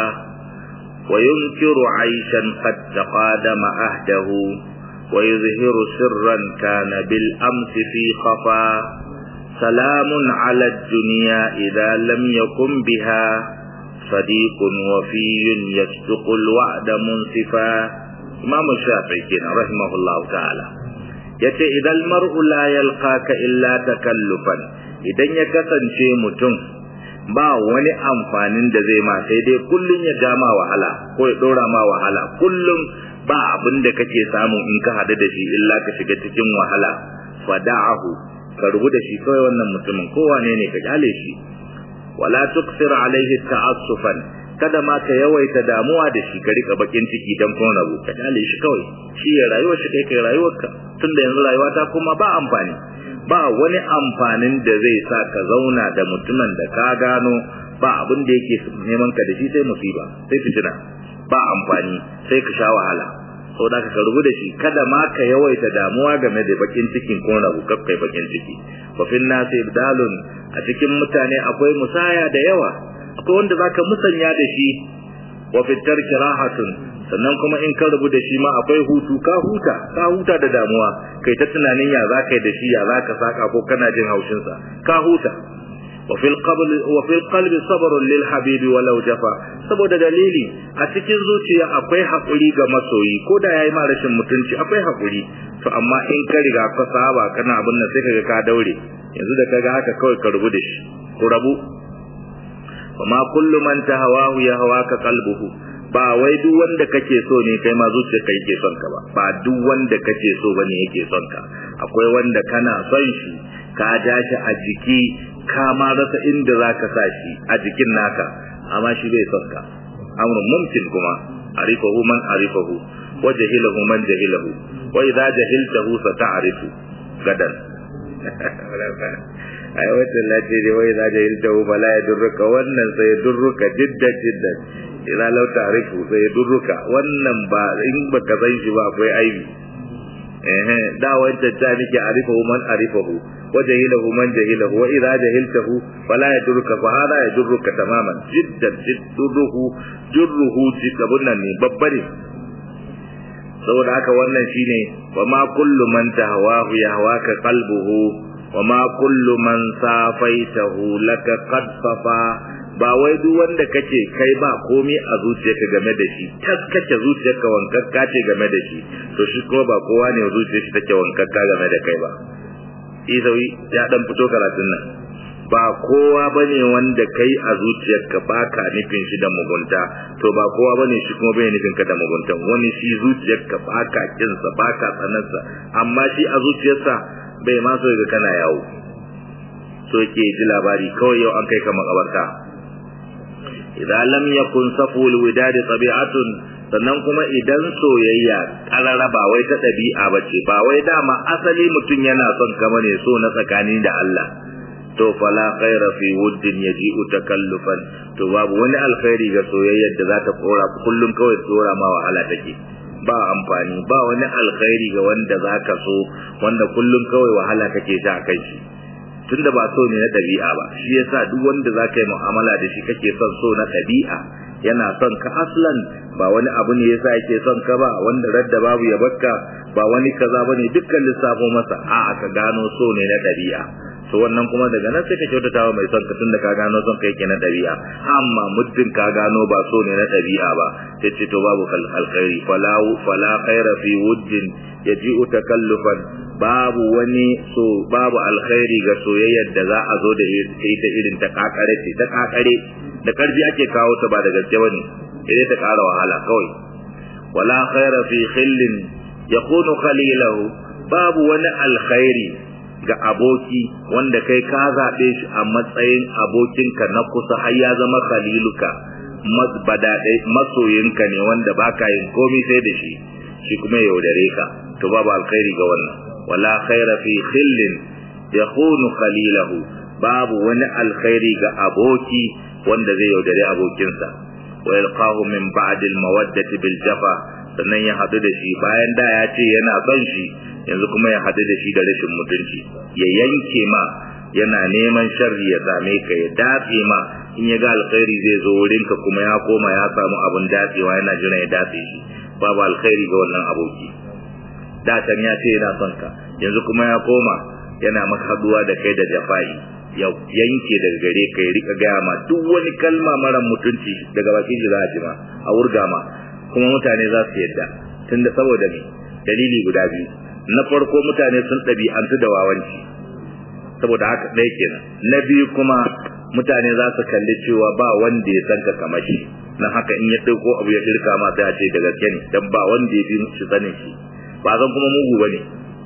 وينكر عيشا قد تقادم أهده ويظهر سرا كان بالأمس في خفا سلام على الدنيا إذا لم يكن بها صديق وفي يصدق الوعد منصفا إمام الشافعي كنا رحمه الله تعالى yace idan mar'u la yalqaka illa takallufan idan ya kasance mutum ba wani amfanin da zai ma sai dai kullun ya ja ma wahala ko ya dora ma wahala kullum ba abin da kake samu in ka hadu da shi illa ka shiga cikin wahala fada'ahu ka rubu da shi kawai wannan mutumin kowane ne ka kyale shi wala tuksir alaihi ta'assufan kada ma ka yawaita damuwa da shi ka rika bakin ciki dan kun rabu ka kyale shi kawai shi ya rayuwar shi kai kai rayuwarka tunda yanzu rayuwa ta kuma ba amfani ba wani amfanin da zai sa ka zauna da mutumin da ka gano ba abin da yake neman ka da shi sai musiba sai fitina ba amfani sai ka sha wahala sau da ka rubu da shi kada ma ka yawaita damuwa game da bakin cikin ko rabu kai bakin ciki wa fil nasi ibdalun a cikin mutane akwai musaya da yawa akwai wanda zaka musanya da shi wa fi tarki rahatun sannan kuma in ka rubu da shi ma akwai hutu ka huta ka huta da damuwa kai ta tunanin ya za ka yi da shi ya za ka saka ko kana jin haushin sa ka huta wa fil qabl wa fil qalbi sabrun lil habibi walau jafa saboda dalili a cikin zuciya akwai hakuri ga masoyi ko da yayi ma rashin mutunci akwai hakuri to amma in ka riga ka saba kana abin nan sai kaga ka daure yanzu da kaga haka kawai ka rubu da shi ku rabu وما كل من تهواه يهواك قلبه ba wai duk wanda kake so ne kai ma zuciyarka yake son ka ba ba duk wanda kake so bane yake son ka akwai wanda kana son shi ka ja shi a jiki ka ma rasa inda zaka sa shi a jikin naka amma shi bai son ka amrun mumkin kuma arifahu man arifahu wa jahilahu man jahilahu wa idza jahiltahu sata'rifu gadan ai wata lati ne wai za jahilta hu fala ya durruka wannan sai ya durruka jiddan jiddan ila lau ta'rifu sai ya durruka wannan ba in baka san shi ba akwai aibi eh da wancan ta nake arifahu man arifahu wa jahilahu man jahilahu wa idza jahiltahu fala ya durruka fa hada ya durruka tamaman jiddan jidduhu jurruhu jikabun nan ne babba ne saboda haka wannan shine wa ma kullu man tahwahu yahwaka qalbuhu وما كل من صافيته لك قد صفا ba wai duk wanda kace kai ba komai a zuciyarka game da shi taskace zuciyarka wankakka ce game da shi to shi ko ba kowa ne zuciyar shi take wankakka game da kai ba isawi ya dan fito karatun nan ba kowa bane wanda kai a zuciyarka baka nufin shi da mugunta to ba kowa bane shi kuma bai nufin ka da mugunta wani shi zuciyarka baka kinsa baka tsanarsa amma shi a zuciyarsa bai ma so ga kana yawo so yake ji labari kawai yau an kai ka makabarta idan lam yakun saful widadi tabi'atun sannan kuma idan soyayya karara ba wai ta dabi'a bace ba wai dama asali mutum yana son kama ne so na tsakani da Allah to fala khaira fi wuddin yaji'u takallufan to babu wani alkhairi ga soyayyar da za ta kora kullum kawai tsora ma wahala take ba amfani ba wani alkhairi ga wanda zaka so wanda kullum kawai wahala kake sha kai shi tunda ba so ne na ɗabi'a ba shi yasa duk wanda zaka yi mu'amala da shi kake son so na ɗabi'a yana son ka aslan ba wani abu ne yasa yake son ka ba wanda radda babu ya bakka ba wani kaza bane dukkan lissafo masa a'a ka gano so ne na ɗabi'a to wannan kuma daga nan sai ka kyautata wa mai son ka tunda ka gano son ka yake na ɗabi'a amma muddin ka gano ba so ne na ɗabi'a ba sai ce to babu alkhairi fala fala khaira fi wuddin yaji'u takallufan babu wani so babu alkhairi ga soyayyar da za a zo da ita irin ta kakare ce ta kakare da karfi ake kawo ta ba da gaske bane sai ta kara wahala kawai wala khaira fi khillin yakunu khalilahu babu wani alkhairi ga aboki wanda kai ka zaɓe shi a matsayin abokinka na kusa har ya zama khaliluka masoyinka ne wanda baka yin komai sai da shi shi kuma yaudare ka to babu alkhairi ga wannan wala khaira fi khillin yakhunu khalilahu babu wani alkhairi ga aboki wanda zai yaudare abokinsa wa yalqahu min ba'd al-mawaddati bil jafa sannan ya hadu da shi bayan da ya ce yana son shi yanzu kuma ya hadu da shi da rashin mutunci ya yanke ma yana neman sharri ya same ka ya dafe ma in ya ga alkhairi zai zo wurinka kuma ya koma ya samu abun dafewa yana jira ya dafe shi babu alkhairi ga wannan aboki da can ya ce yana son ka yanzu kuma ya koma yana maka haduwa da kai da jafai ya yanke daga gare ka ya rika gaya ma duk wani kalma mara mutunci daga bakin shi za a ji ma a wurga ma kuma mutane za su yadda tunda saboda me dalili guda biyu na farko mutane sun ɗabi'antu da wawanci saboda haka ɗaya kenan na biyu kuma mutane za su kalli cewa ba wanda ya san ka kamar shi na haka in ya ɗauko abu ya ɗirka ma sai a ce da gaske ne dan ba wanda ya fi shi sanin shi ba zan kuma mugu bane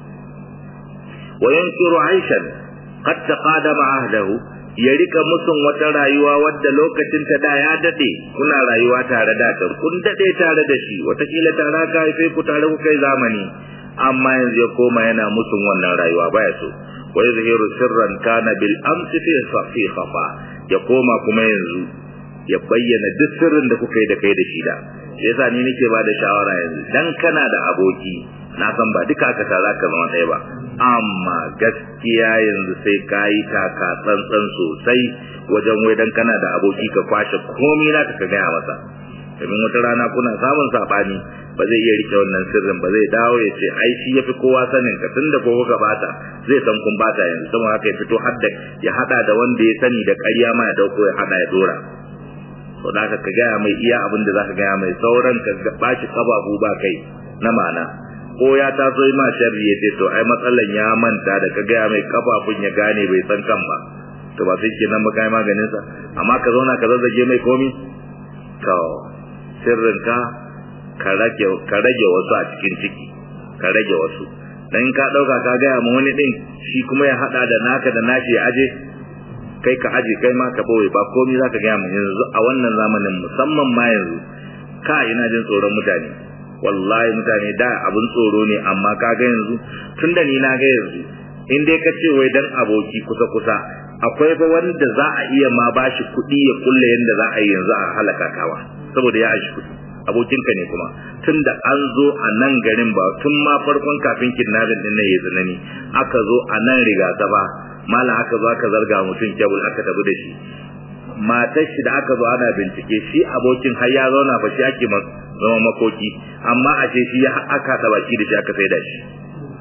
wa yankiru aishan qad taqadama ahdahu ya rika musun wata rayuwa wadda lokacin ta da ya dade kuna rayuwa tare da ta kun dade tare da shi watakila tare ka haife ku tare ku kai zamani amma yanzu ya koma yana musun wannan rayuwa baya so wa yuzhiru sirran kana bil amsi fi fi khafa ya koma kuma yanzu ya bayyana duk sirrin da kuka yi da kai da shi da yasa ni nake ba da shawara yanzu dan kana da aboki na san ba duka aka tara ka zama ɗaya ba amma gaskiya yanzu sai ka yi taka tsantsan sosai wajen wai dan kana da aboki ka kwashe komai na ka gaya masa domin wata rana kuna samun sabani ba zai iya rike wannan sirrin ba zai dawo ya ce ai shi yafi kowa sanin ka tunda ko kuka bata zai san kun bata yanzu saboda haka ya fito hadda ya hada da wanda ya sani da ƙarya ma ya dauko ya hada ya dora to da ka gaya mai iya abin da zaka gaya mai sauran ka bashi kababu ba kai na mana ko ya taso ma sharri ya ce to ai matsalan ya manta da ka gaya mai kafafun ya gane bai san kan ba to ba sai kenan ba kai maganin sa amma ka zauna ka zazzage mai komi to sirrinka ka rage ka rage wasu a cikin ciki ka rage wasu dan ka dauka ka gaya ma wani din shi kuma ya hada da naka da nashi ya aje kai ka aje kai ma ka boye ba komai zaka gaya mu yanzu a wannan zamanin musamman ma yanzu ka ina jin tsoron mutane wallahi mutane da abun tsoro ne amma ka ga yanzu tunda ni na ga yanzu in dai ka ce wai dan aboki kusa kusa akwai fa wanda za a iya ma bashi kuɗi ya kulle yanda za a yi yanzu a halaka kawa saboda ya aishi kuɗi abokinka ne kuma tunda an zo a nan garin ba tun ma farkon kafin kidnapping din nan ya tsanani aka zo a nan riga ta ba mala aka zo aka zarga mutum kebul aka tafi da shi matar shi da aka zo ana bincike shi abokin har ya zauna fa shi ake zama makoki amma a ce shi ya aka da baki da shi aka sai da shi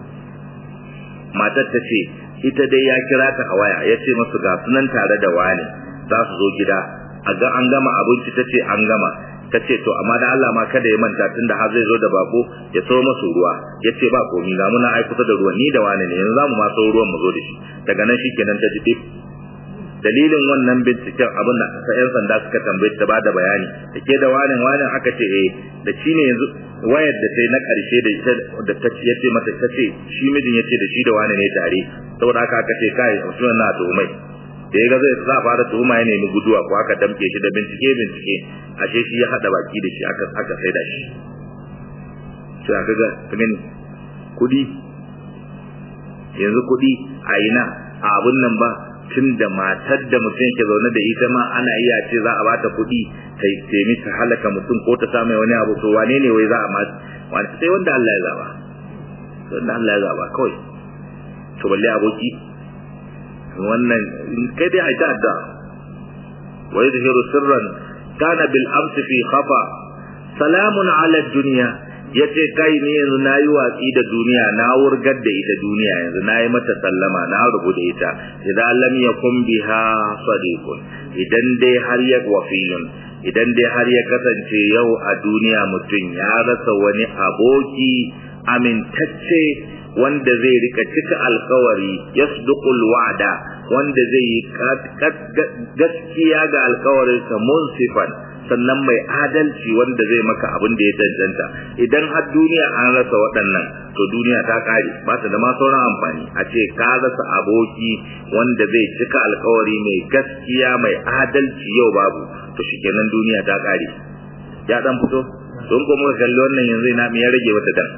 matar ta ce ita dai ya kira ta a waya ya ce masu ga sunan tare da wani za su zo gida a ga an gama abinci ta ce an gama ta ce to amma da Allah ma kada ya manta tunda har zai zo da bako ya so masu ruwa ya ce ba komi ga muna ai kusa da ruwan ni da wani ne yanzu za mu ma so ruwan mu zo da shi daga nan shi kenan ta ji dip dalilin wannan binciken abin da ta yan sanda suka tambaye ta bada bayani da ke da wani wani aka ce eh da shi ne yanzu wayar da ta na karshe da ita da ta ce yace mata ta ce shi mijin yace da shi da wani ne tare saboda haka aka ce kai mutum na to mai da ya ga zai za fara tuhuma ya nemi guduwa ko aka damke shi da bincike bincike ashe shi ya hada baki da shi aka aka saida shi sai aka ga gani kudi yanzu kudi a ina a abun nan ba tun da matar da mutum ke zaune da ita ma ana iya ce za a bata kuɗi ta taimi ta halaka mutum ko ta samu wani abu to wane ne wai za a ma wani sai wanda Allah ya zaba wanda Allah ya zaba kawai to balle aboki wannan kai dai a ta adda wa yadhhiru sirran kana bil amsi fi khafa salamun ala dunya yace kai ne yanzu nayi watsi da duniya na wurgar da ita duniya yanzu nayi mata sallama na rubu da ita idan lam yakun biha sadiqun idan dai har ya wafiyun idan dai har ya kasance yau a duniya mutum ya rasa wani aboki amintacce wanda zai rika cika alkawari yasduqul wa'da wanda zai yi gaskiya ga alkawarinsa munsifan sannan mai adalci wanda zai maka abin da ya cancanta idan har duniya an rasa waɗannan to duniya ta kare ba ta da ma sauran amfani a ce ka rasa aboki wanda zai cika alkawari mai gaskiya mai adalci yau babu to shikenan duniya ta kare ya dan fito don ko muka kalli wannan yanzu ina me ya rage wata dan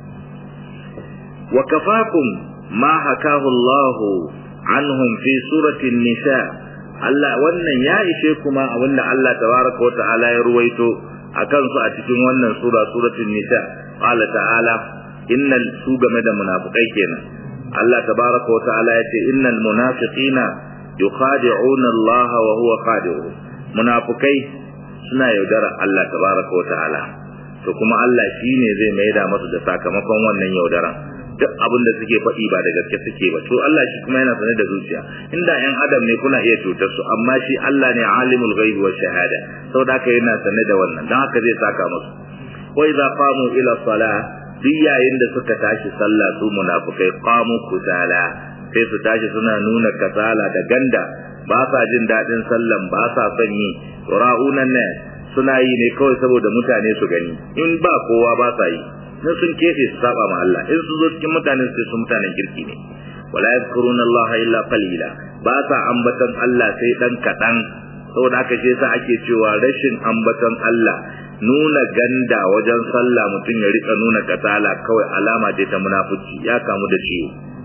wa kafakum ma hakahu Allahu anhum fi surati nisa Allah wannan ya ishe kuma abinda Allah tabaraka wa ta'ala ya ruwaito akan su a cikin wannan sura suratul nisa qala ta'ala innal su game da munafikai kenan Allah tabaraka wa ta'ala ya ce innal munafiqina yukhadi'una Allah wa huwa khadi'uhum munafikai suna yaudara Allah tabaraka wa ta'ala to kuma Allah shine zai maida masu da sakamakon wannan yaudaran duk abin da suke faɗi ba da gaske suke ba to Allah shi kuma yana sanar da zuciya inda ƴan adam ne kuna iya cutar su amma shi Allah ne alimul ghaibi wa shahada saboda haka yana sanar da wannan dan haka zai saka musu wa idza qamu ila salah duk yayin da suka tashi sallah su munafikai qamu kusala sai su tashi suna nuna kasala da ganda ba sa jin daɗin sallan ba sa son yi ra'unan ne suna yi ne kawai saboda mutane su gani in ba kowa ba sa yi in sun kefe su saba ma Allah in su zo cikin mutanen sai su mutanen kirki ne wala yadhkuruna Allah illa qalila ba sa ambaton Allah sai dan kadan saboda haka shi yasa ake cewa rashin ambaton Allah nuna ganda wajen sallah mutum ya rika nuna kasala kawai alama ce ta munafici ya kamu da ciwo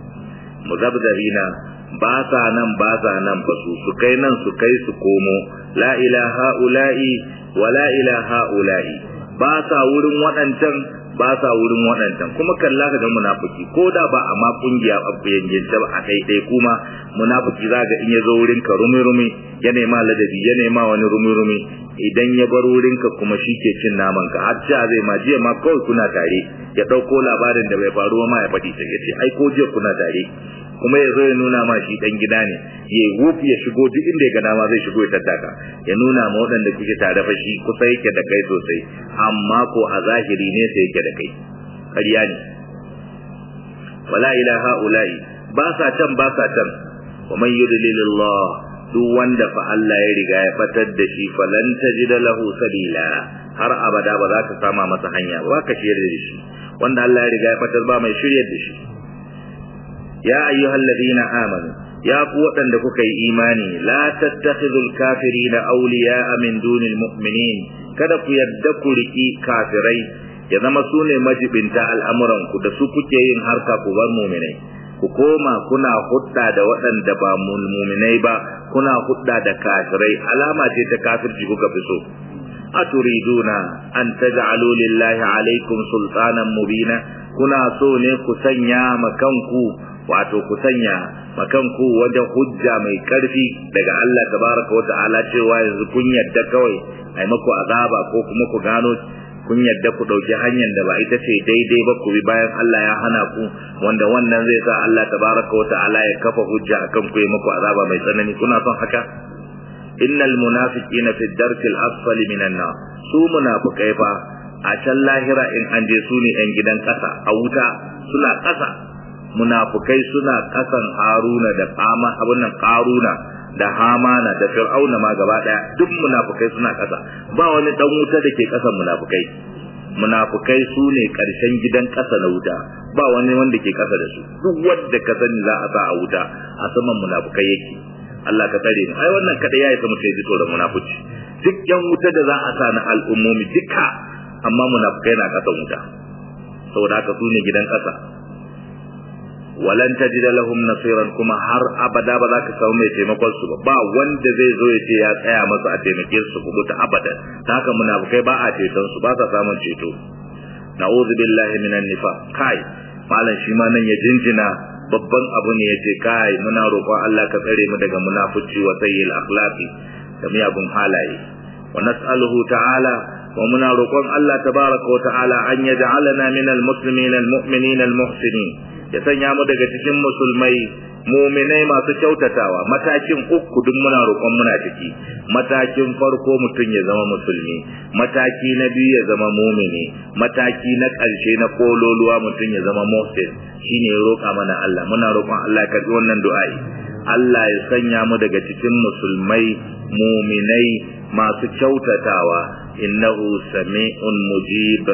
muzabzabina ba sa nan ba sa nan ba su su kai nan su kai su komo la ilaha ula'i wa la ilaha ula'i ba sa wurin waɗancan ba sa wurin waɗancan kuma kalla ka ga munafiki ko da ba a ma kungiya a yanjinta ba a ɗaiɗai kuma munafiki za ga in ya zo wurin ka rumi rumi ya nema ladabi ya nema wani rumi rumi idan ya bar wurin ka kuma shi ke cin naman ka har ja zai ma jiya ma kawai kuna tare ya ɗauko labarin da bai faru ma ya faɗi sai ya ce ai ko jiya kuna tare kuma ya zo ya nuna ma shi dan gida ne ya wuf ya shigo duk inda ya ga dama zai shigo ya tattaka ya nuna ma waɗanda kuke tare fa shi kusa yake da kai sosai amma ko a zahiri ne sai yake da kai ƙarya ne wala ilaha ulai ba sa can ba sa can wa man yudlilillah duk wanda fa Allah ya riga ya fatar da shi falan tajida lahu sabila har abada ba za ka sama masa hanya ba ka shirye da shi wanda Allah ya riga ya fatar ba mai shiryar da shi ya ayyuhal ladina amanu ya ku waɗanda kuka yi imani la tattakhidul kafirina awliya'a min dunil mu'minin kada ku yadda ku riki kafirai ya zama su ne majibinta al'amuran ku da su kuke yin harka ku bar mu'minai ku koma kuna hudda da waɗanda ba mu'minai ba kuna hudda da kafirai alama ce ta kafirci kuka fi so aturiduna an taj'alu lillahi alaikum sultanan mubina kuna so ne ku sanya makanku wato ku sanya makanku wajen hujja mai karfi daga Allah tabaraka wata'ala cewa yanzu kun yadda kawai ai maku azaba ko kuma ku gano kun yadda ku dauki hanyar da ba ita ce daidai ba ku bi bayan Allah ya hana ku wanda wannan zai sa Allah tabaraka wata'ala ya kafa hujja akan ku yi maku azaba mai tsanani kuna son haka innal munafiqina fi darkil asfali minan nar su munafikai fa a can lahira in an je su ne yan gidan kasa a wuta suna kasa munafukai suna kasan haruna da kama abin nan karuna da hamana da fir'auna ma gaba daya duk munafukai suna kasa ba wani dan wuta da ke kasan munafukai munafukai su ne karshen gidan kasa na wuta ba wani wanda ke kasa da su duk wanda ka sani za a sa a wuta a saman munafukai yake Allah ka tsare mu ai wannan kada yayi ta mutai jito da munafici duk yan wuta da za a sa na al'ummomi duka amma munafikai na kasan wuta saboda haka su ne gidan kasa walan tajida lahum nasiran kuma har abada ba za ka samu mai taimakon su ba ba wanda zai zo ya ce ya tsaya masa a taimake su ku ta abada ta haka munafikai ba a ceton su ba sa samun ceto na'udhu billahi minan nifaq kai malam shi ma nan ya jinjina babban abu ne yace kai muna roƙon Allah ka tsare mu daga munafici wa sayyil akhlaqi da miyagun halaye wa nas'aluhu ta'ala wa muna roƙon Allah tabaraka wa ta'ala an yaj'alana minal muslimin al-mu'minin al-muhsinin ya sanya mu daga cikin musulmai muminai masu kyautatawa matakin uku duk muna roƙon muna ciki matakin farko mutum ya zama musulmi mataki na biyu ya zama mumini mataki na ƙarshe na kololuwa mutum ya zama muhsin shine ya roƙa mana Allah muna roƙon Allah ya karɓi wannan du'a'i Allah ya sanya mu daga cikin musulmai muminai masu kyautatawa innahu sami'un mujib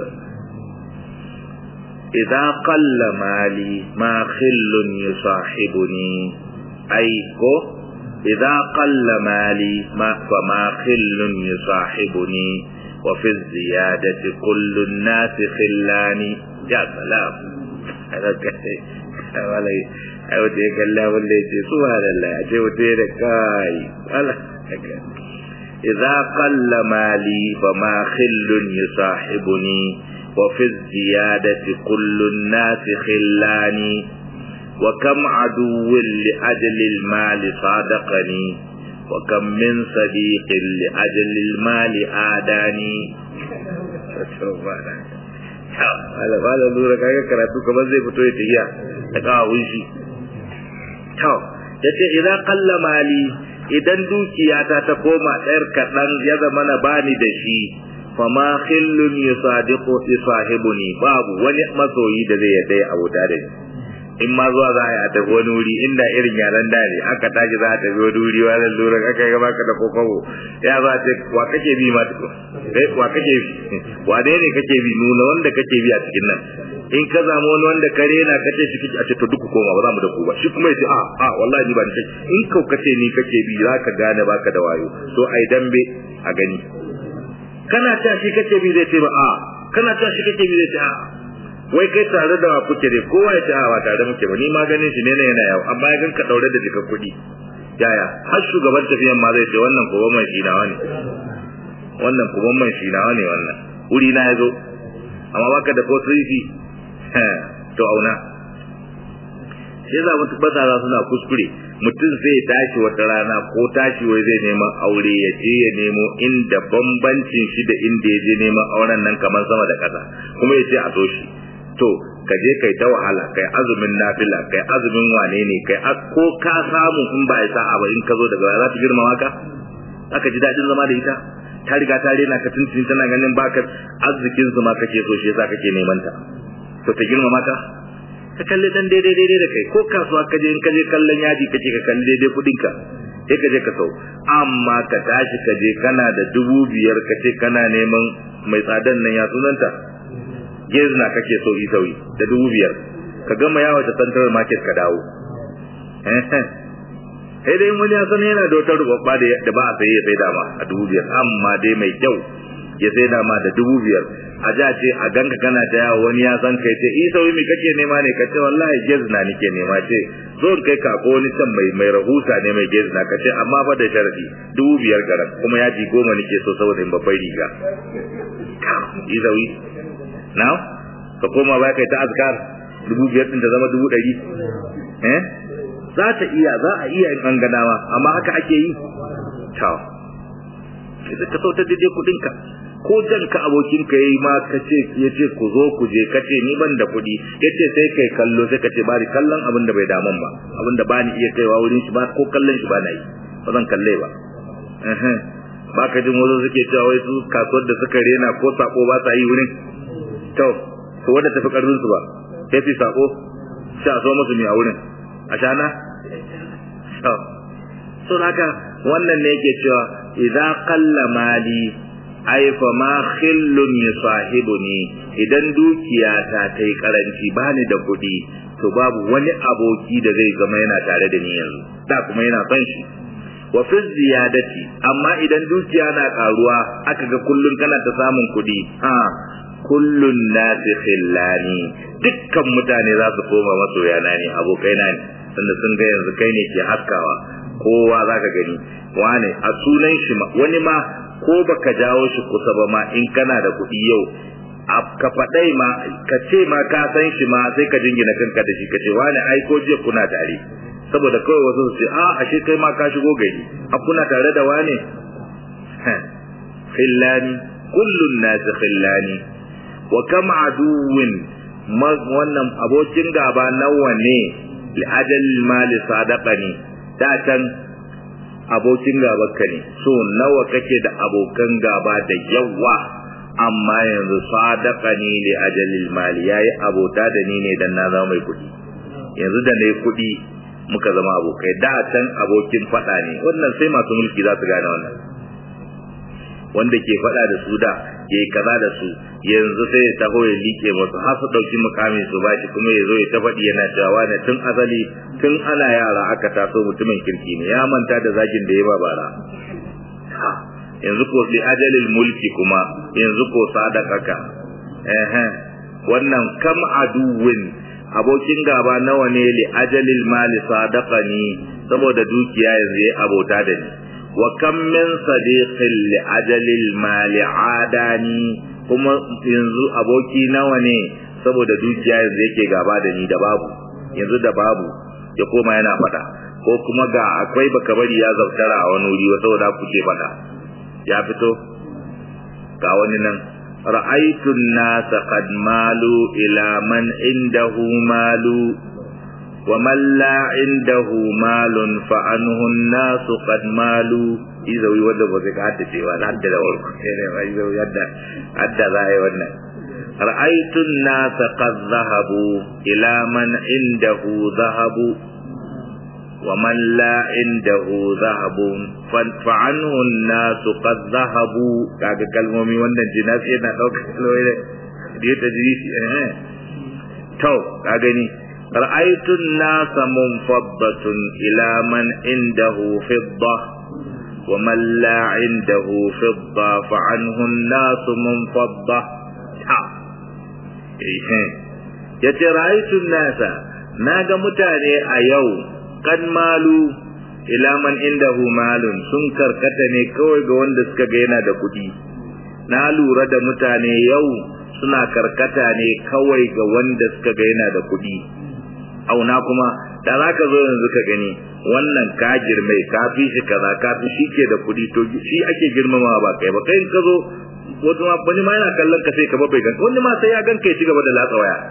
إذا قل مالي ما خل يصاحبني أي كو إذا قل مالي ما فما خل يصاحبني وفي الزيادة كل الناس خلاني يا سلام هذا كده wala ai wata ya kalla wanda ya ce subhanallah a ce wata ya da kai wala idza qalla mali fa ma khillun yusahibuni وفي الزيادة كل الناس خلاني وكم عدو لأجل المال صادقني وكم من صديق لأجل المال آداني Wala wala lura kaga karatu kamar zai fito ya tafiya da kawun shi. To, ya ce idan kalla mali idan dukiyata ta koma ɗayar kaɗan ya zama na bani da shi fama khillun yusadiqu sahibuni babu wani masoyi da zai yadda abuta da ni in ma zuwa za a yi a tafi wani wuri inda irin yaran da ne aka tashi za a tafi wani wuri wani lura aka yi baka da kokobo ya za ce wa kake bi ma tuko eh wa kake bi wa dai ne kake bi nuna wanda kake bi a cikin nan in ka zama wani wanda kare na kace shi a ce to duk koma ba za mu da ku ba shi kuma yace a a wallahi ni ba ni kake in kau kace ni kake bi za ka gane baka da wayo so ai dambe a gani kana ta shi kake bi zai ce ba a kana ta shi kake bi zai ce a wai kai tare da kuke dai kowa ya ce a ba tare muke ba ni ma ganin shi ne ne yana yawo amma ya ganka daure da jika kuɗi yaya har shugaban tafiyan ma zai ce wannan ko ban shi nawa ne wannan ko ban shi nawa ne wannan wuri na yazo amma baka da ko sisi to auna sai za mutu bazara suna kuskure mutum zai tashi wata rana ko tashi wai zai neman aure ya je ya nemo inda bambancin shi da inda ya je neman auren nan kamar sama da ƙasa kuma ya ce a so shi to ka je kai ta wahala kai azumin nafila kai azumin wane ne kai ko ka samu in ba ya sa'a ba in ka zo daga za ta girmama ka aka ji daɗin zama da ita ta riga ta rena ka tuntun tana ganin baka arzikin su ma kake so shi yasa kake neman ta to ta girmama ka ka kalli dan daidai daidai da kai ko kasuwa ka je in ka je kallon yaji kake ka kalli daidai kudin ka sai ka je ka sau amma ka tashi ka je kana da dubu biyar ka ce kana neman mai tsadan nan ya sunanta gezna kake so yi sauyi da dubu biyar ka gama yawo ta central market ka dawo sai dai wani ya san yana da wata rubabba da ba a saye ya sai dama a dubu biyar amma dai mai kyau ya sai dama da dubu biyar a ja ce a ganka kana ta yawo wani ya san kai ce i sauyi me kake nema ne ka ce wallahi gezna nake nema ce zo in kai ka ko wani can mai mai rahusa ne mai gezna ka ce amma fa da sharadi dubu biyar garan kuma ya ji goma nake so saboda in babbar riga i sauyi now ka koma ba kai ta azkar dubu biyar din ta zama dubu ɗari eh za ta iya za a iya in an ganawa amma haka ake yi to sai ka sauta daidai kuɗinka ko jan ka abokin ka yayi ma ka ce ya ce ku zo ku je ka ce ni ban da kuɗi ya ce sai kai kallo sai ka ce bari kallon abin da bai daman ba abin da ba ni iya kaiwa wurin shi ba ko kallon shi ba na yi ba zan kalle ba ba ka jin wasu suke cewa wai su kasuwar da suka rena ko sako ba sa yi wurin to to wanda tafi karfin su ba sai fi sako sai a so musu mi a wurin a shana to so haka wannan ne yake cewa idza qalla mali ay fa ma khillun yusahibuni idan dukiya ta tai karanci bani da kuɗi to babu wani aboki da zai zama yana tare da ni yanzu da kuma yana son shi wa fi ziyadati amma idan dukiya na karuwa aka ga kullun kana ta samun kuɗi ha kullun nasi khillani dukkan mutane za su koma masoyana ne abokaina ne tunda sun ga yanzu kai ne ke haskawa kowa za ka gani wane a sunan shi ma wani ma ko baka jawo shi kusa ba ma in kana da kuɗi yau ka faɗai ma ka ce ma ka san shi ma sai ka jingina kanka da shi ka ce wane ai ko jiya kuna tare saboda kawai wasu su ce a ashe kai ma ka shigo gari a kuna tare da wane khillani kullun nasi khillani wa kam aduwin wannan abokin gaba nawa ne li ajal mali sadaqani da can abokin gabanka ne so nawa kake da abokan gaba da yawa amma yanzu sadaqani li ajalil mali yayi abota da ni ne dan na zama mai kuɗi yanzu da nayi kuɗi muka zama abokai da can abokin faɗa ne wannan sai masu mulki za su gane wannan wanda ke faɗa da su da yayi kaza da su yanzu sai ya taho ya liƙe musu har su ɗauki mukamin su bashi kuma ya zo ya ta faɗi yana cewa ne tun asali tun ana yara aka taso mutumin kirki ne ya manta da zagin da ya ba bara yanzu ko li ajalil mulki kuma yanzu ko sadaqaka eh wannan kam aduwin abokin gaba nawa ne li ajalil mali sadaqani saboda dukiya yanzu ya abota da ni wa kam min sadiqin li ajalil mali adani kuma yanzu aboki nawa ne saboda dukiya yanzu yake gaba da ni da babu yanzu da babu ya koma yana fada ko kuma ga akwai baka bari ya zautara a wani wuri saboda ku ce fada ya fito ga wani nan ra'aytu an-nasa qad malu ila man indahu malu wa man la indahu malun fa anhu an-nasu qad malu izawi wanda ba zai ka hadda cewa da hadda da warku ne ba izawi hadda hadda za a yi wannan ra'aytu an-nasa qad zahabu ila man indahu zahabu ومن لا عنده ذهب فعنه الناس قد ذهبوا kaga kalmomi wannan jinas yana daukar kalmomi da ya tajrisi eh to ka gani ra'aytu an-nas munfaddatun ila man indahu fidda wa man la indahu fidda fa anhu an-nas munfadda ha eh yace ra'aytu an-nas naga mutane a yau kan malu ila man indahu malun sun karkata ne kawai ga wanda suka ga yana da kuɗi na lura da mutane yau suna karkata ne kawai ga wanda suka ga yana da kuɗi auna kuma da za ka zo yanzu ka gani wannan ka girme ka fi shi kaza ka fi shi ke da kuɗi to shi ake girmama ba kai ba kai ka zo wato ma wani ma yana kallon ka sai ka bai ganka wani ma sai ya ganka ya ci gaba da latsa waya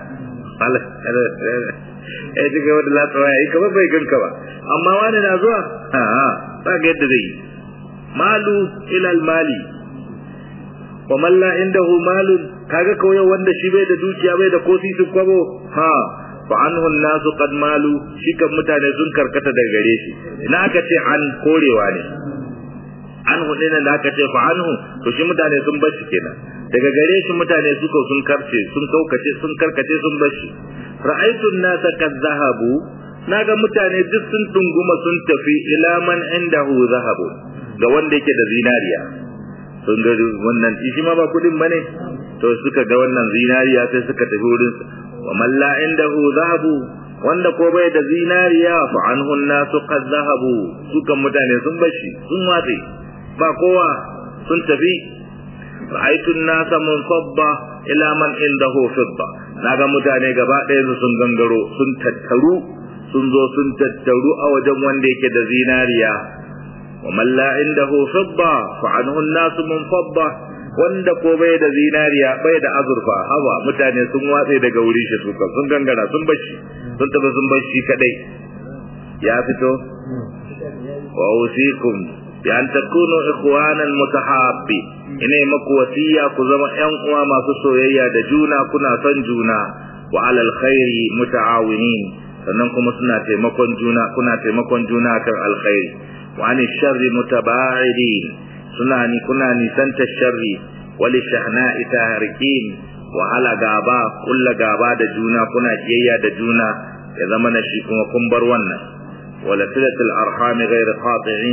ya ci gaba da latsa waya ka bai ganka ba amma wani na zuwa ha ha za ga yadda zai yi malu ilal mali wa man la indahu malun kaga kawai wanda shi bai da dukiya bai da kosi su kwabo ha fa anhu nasu qad malu shi kan mutane sun karkata daga gare shi ina aka ce an korewa ne anhu din da aka ce fa anhu to shi mutane sun bar shi kenan daga gare shi mutane suka sun karce sun kaukace sun karkace sun bar shi ra'aytu an-nasa kad zahabu naga mutane duk sun tunguma sun tafi ila man indahu zahabu ga wanda yake da zinariya sun ga wannan shi ma ba kudin bane to suka ga wannan zinariya sai suka tafi wurin wa man la indahu zahabu wanda ko bai da zinariya fa anhu nasu qad zahabu sukan mutane sun bashi sun watsi ba kowa sun tafi ra'aytu an-nasa munfadda ila man indahu fidda naga mutane gaba ɗaya sun gangaro sun tattaru sun zo sun tattaru a wajen wanda yake da zinariya wa man la indahu fidda fa anhu an-nasu munfadda wanda ko bai da zinariya bai da azurfa hawa mutane sun watse daga wuri shi suka sun gangara sun bashi sun tafi sun bashi kadai ya fito wa usikum bi an takunu ikhwanan mutahabbi ina maku wasiya ku zama ƴan uwa masu soyayya da juna kuna son juna wa alal khairi mutaawinin sannan kuma suna taimakon juna kuna taimakon juna kan alkhairi wa an sharri mutaba'idin suna ni kuna nisanta sharri wali shahna'i tahrikin wa ala gaba kulla gaba da juna kuna kiyayya da juna ya zama na shi kuma kun bar wannan wala silatul arhami ghayr qati'in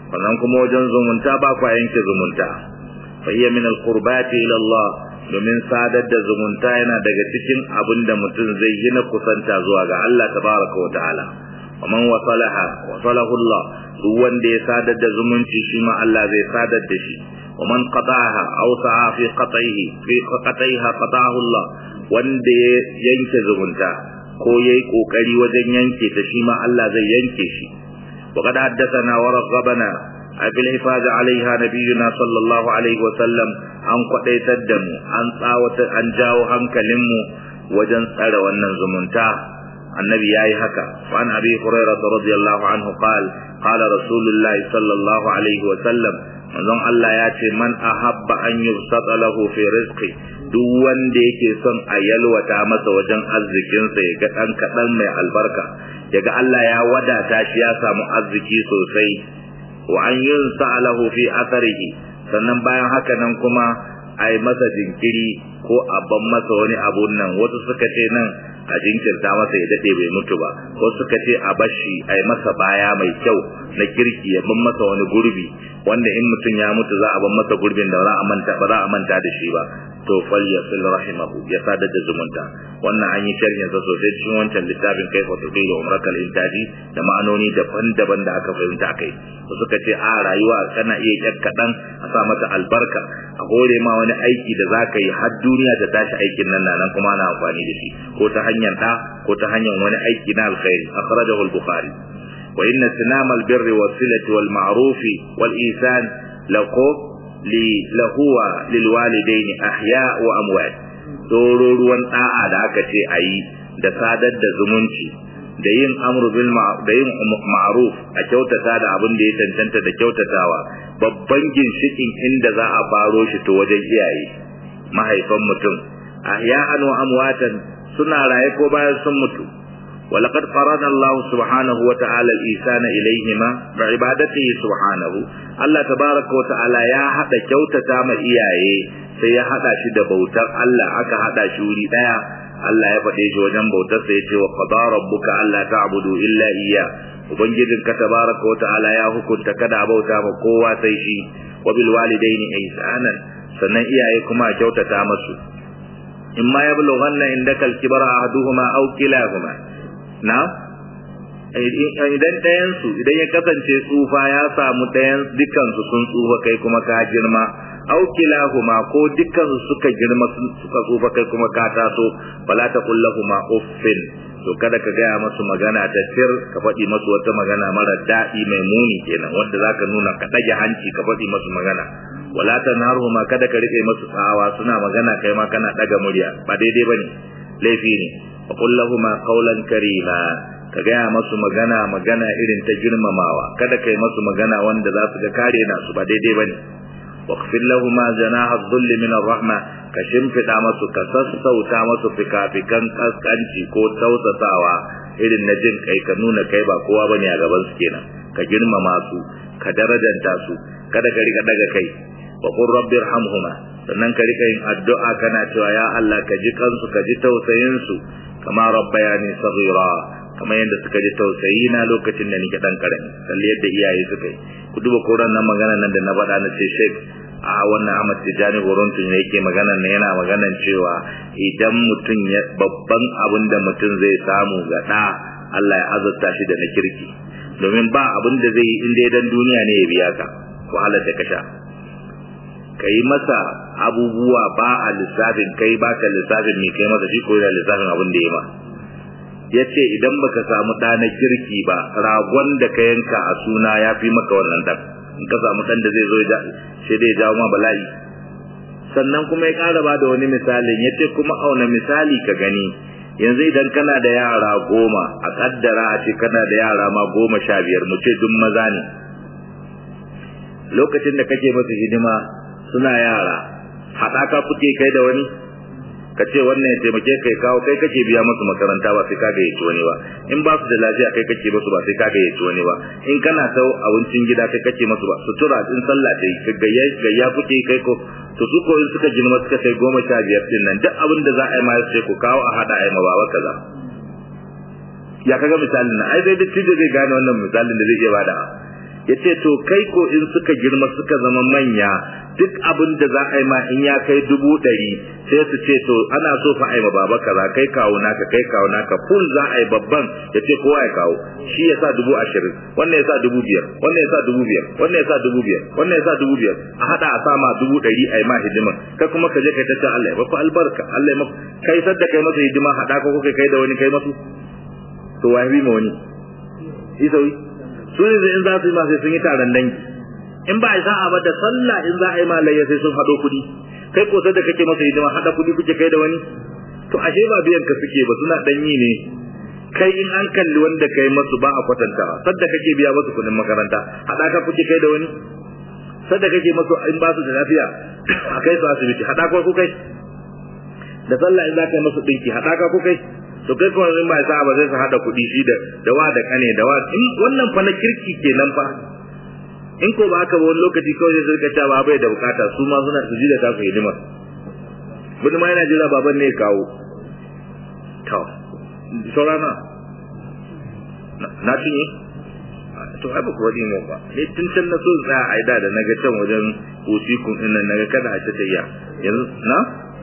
wannan kuma wajen zumunta ba kwa yanke zumunta fa hiya min alqurbati ila Allah domin sadar da zumunta yana daga cikin abin da mutum zai yi na kusanta zuwa ga Allah tabaraka wa ta'ala ومن وصلها وصله الله duk wanda ya sadar da zumunci shi ma Allah zai sadar da shi ومن قطعها أو سعى في قطعه في قطعها قطعه الله wanda ya yanke zumunta ko yayi kokari wajen yanke ta shi ma Allah zai yanke shi وقد حدثنا ورغبنا في الحفاظ عليها نبينا صلى الله عليه وسلم an kwadaitar da mu an tsawata an jawo hankalinmu wajen tsare wannan zumunta النبي ياي هكا وعن أبي هريرة رضي الله عنه قال قال رسول الله صلى الله عليه وسلم manzon Allah ya ce man ahabba an yubsata lahu fi rizqi duk wanda yake son a yalwata masa wajen arzikinsa ya ga dan kadan mai albarka yaga Allah ya wadata shi ya samu arziki sosai wa an yunsa lahu fi atharihi sannan bayan haka nan kuma ai masa jinkiri ko a ban masa wani abun nan wasu suka ce nan a jinkirta masa ya dade bai mutu ba ko suka ce a bashi a yi masa baya mai kyau na kirki ya ban masa wani gurbi wanda in mutum ya mutu za a ban masa gurbin da za a manta ba za a manta da shi ba to fal yasil rahimahu ya sadar da zumunta wannan an yi sharhin sa sosai cikin wancan littafin kai wato kai umrakal intaji da ma'anoni daban-daban da aka fahimta kai suka ce a rayuwa kana iya kyar kaɗan a sa mata albarka a hore ma wani aiki da za ka yi har duniya ta tashi aikin nan nan kuma ana amfani da shi ko ta hanyar ɗa ko ta hanyar wani aiki na alkhairi akhrajahu al-bukhari wa inna sinama al-birri was-silati wal-ma'rufi wal-ihsan laqo li lahuwa lil walidaini ahya wa amwat doro ruwan da'a da aka ce ayi da sadar da zumunci da yin amru bil da yin ma'ruf a kyautata da abin da ya tantanta da kyautatawa babban ginshikin inda za a faro shi to wajen iyaye mahaifan mutum ahya'an wa amwatan suna raye ko bayan sun mutu ولقد فرض الله سبحانه وتعالى الإحسان إليهما بعبادته سبحانه الله تبارك وتعالى يا حدا كوتتا ما إياye sai ya hada shi da bautar Allah aka hada shi wuri daya Allah ya faɗe shi wajen bautar sa yace wa qada rabbuka alla ta'budu illa iyya ubangijin ka tabaraka wa ta'ala ya hukunta kada bauta ma kowa sai shi wa bil walidaini ihsanan sannan iyaye kuma kyautata masu imma yablughanna indaka al-kibara ahaduhuma aw kilahuma na idan ɗayansu idan ya kasance tsufa ya samu ɗayan dukansu sun tsufa kai kuma ka girma aukilahuma ko dukansu suka girma suka tsufa kai kuma ka taso bala ta kullahuma uffin to kada ka gaya masu magana ta tir ka faɗi masu wata magana mara daɗi mai muni kenan wanda zaka nuna ka ɗage hanci ka faɗi masu magana wala tanharhuma kada ka rike masu tsawa suna magana kai ma kana ɗaga murya ba daidai bane laifi ne wa kullahuma qawlan karima ka gaya masu magana magana irin ta girmamawa kada kai masu magana wanda za su ga kare na su ba daidai bane waqfil lahumu janaha dhulli min ar-rahma ka shimfida masu ka sassauta masu fikafikan kaskanci ko tausasawa irin na jin kai ka nuna kai ba kowa bane a gaban su kenan ka girmama su ka darajanta su kada ka rika daga kai wa qur rabbir hamhuma sannan ka rika yin addu'a kana cewa ya Allah ka ji kansu ka ji tausayin su kama rabbayani saghira kamar yadda suka ji tausayi na lokacin da nake dan karami kalli yadda iyaye suka yi ku duba koran nan magana nan da na faɗa na ce sheik a wannan Ahmad Tijani Gorontun ne yake magana ne yana maganan cewa idan mutum ya babban abin da mutum zai samu ga da Allah ya azurta shi da na kirki domin ba abin da zai yi in dai dan duniya ne ya biya ka wahalar da ka sha ka yi masa abubuwa ba a lissafin kai ba ka lissafin mai kai masa shi ko yana lissafin abin da ya ma ya ce idan baka samu ɗa na kirki ba ragon da ka yanka a suna ya fi maka wannan ɗan in ka samu ɗan da zai zo sai dai jawo ma bala'i sannan kuma ya ƙara ba da wani misalin ya ce kuma auna misali ka gani yanzu idan kana da yara goma a ƙaddara a ce kana da yara ma goma sha biyar mu ce duk maza ne lokacin da kake masu hidima suna yara haɗaka kuke kai da wani ka ce wannan ya taimake kai kawo kai kake biya musu makaranta ba sai ka gayyaci wani ba in ba su da lafiya kai kake musu ba sai ka gayyaci wani ba in kana sau abincin gida kai kake musu ba sutura in sallah dai ka gayya gayya kuke kai ko to su ko in suka girma suka kai goma sha biyar din nan duk abin da za a yi ma sai ku kawo a hada a yi ma baba kaza ya kaga misalin nan ai dai duk da zai gane wannan misalin da zai iya bada yace to kai ko in suka girma suka zama manya duk abin da za a yi ma in ya kai dubu ɗari sai su ce to ana so fa ai ma baba kaza kai kawo naka kai kawo naka full za a yi babban ya ce kowa ya kawo shi ya sa dubu ashirin wannan ya sa dubu biyar wannan ya sa dubu biyar wannan ya sa dubu biyar wannan ya sa dubu biyar a haɗa a sama dubu ɗari a yi ma hidima kai kuma ka je kai ta ce Allah ya baku albarka Allah ya maku kai sadda kai masa hidima haɗa ko kai kai da wani kai masu to wa ma wani isawi su ne in za su yi ma sai sun yi taron dangi in ba a sa'a ba da sallah in za a yi malayya sai sun haɗo kuɗi kai ko da kake masa hidima haɗa kuɗi kuke kai da wani to ashe ba biyan ka suke ba suna ɗanyi ne kai in an kalli wanda kai masu ba a kwatantawa sadda kake biya masu kuɗin makaranta haɗa ka kuke kai da wani sadda kake masu in ba su da lafiya a kai su asibiti haɗa ka ku kai da sallah in za ka yi masu ɗinki haɗa ka ku kai to kai kuma in ba sa'a ba sai su haɗa kuɗi shi da da wa da kane da wa wannan fa na kirki kenan fa in ko ba haka ba wani lokaci kawai sai suka cewa ba bai da bukata su ma suna su ji da tasu hidima wani ma yana jira baban ne ya kawo to saurana na cinye to ai ba ku wani mu ba ne tun can na so za a aida da naga can wajen usikun din nan naga kada a ta tayya yanzu na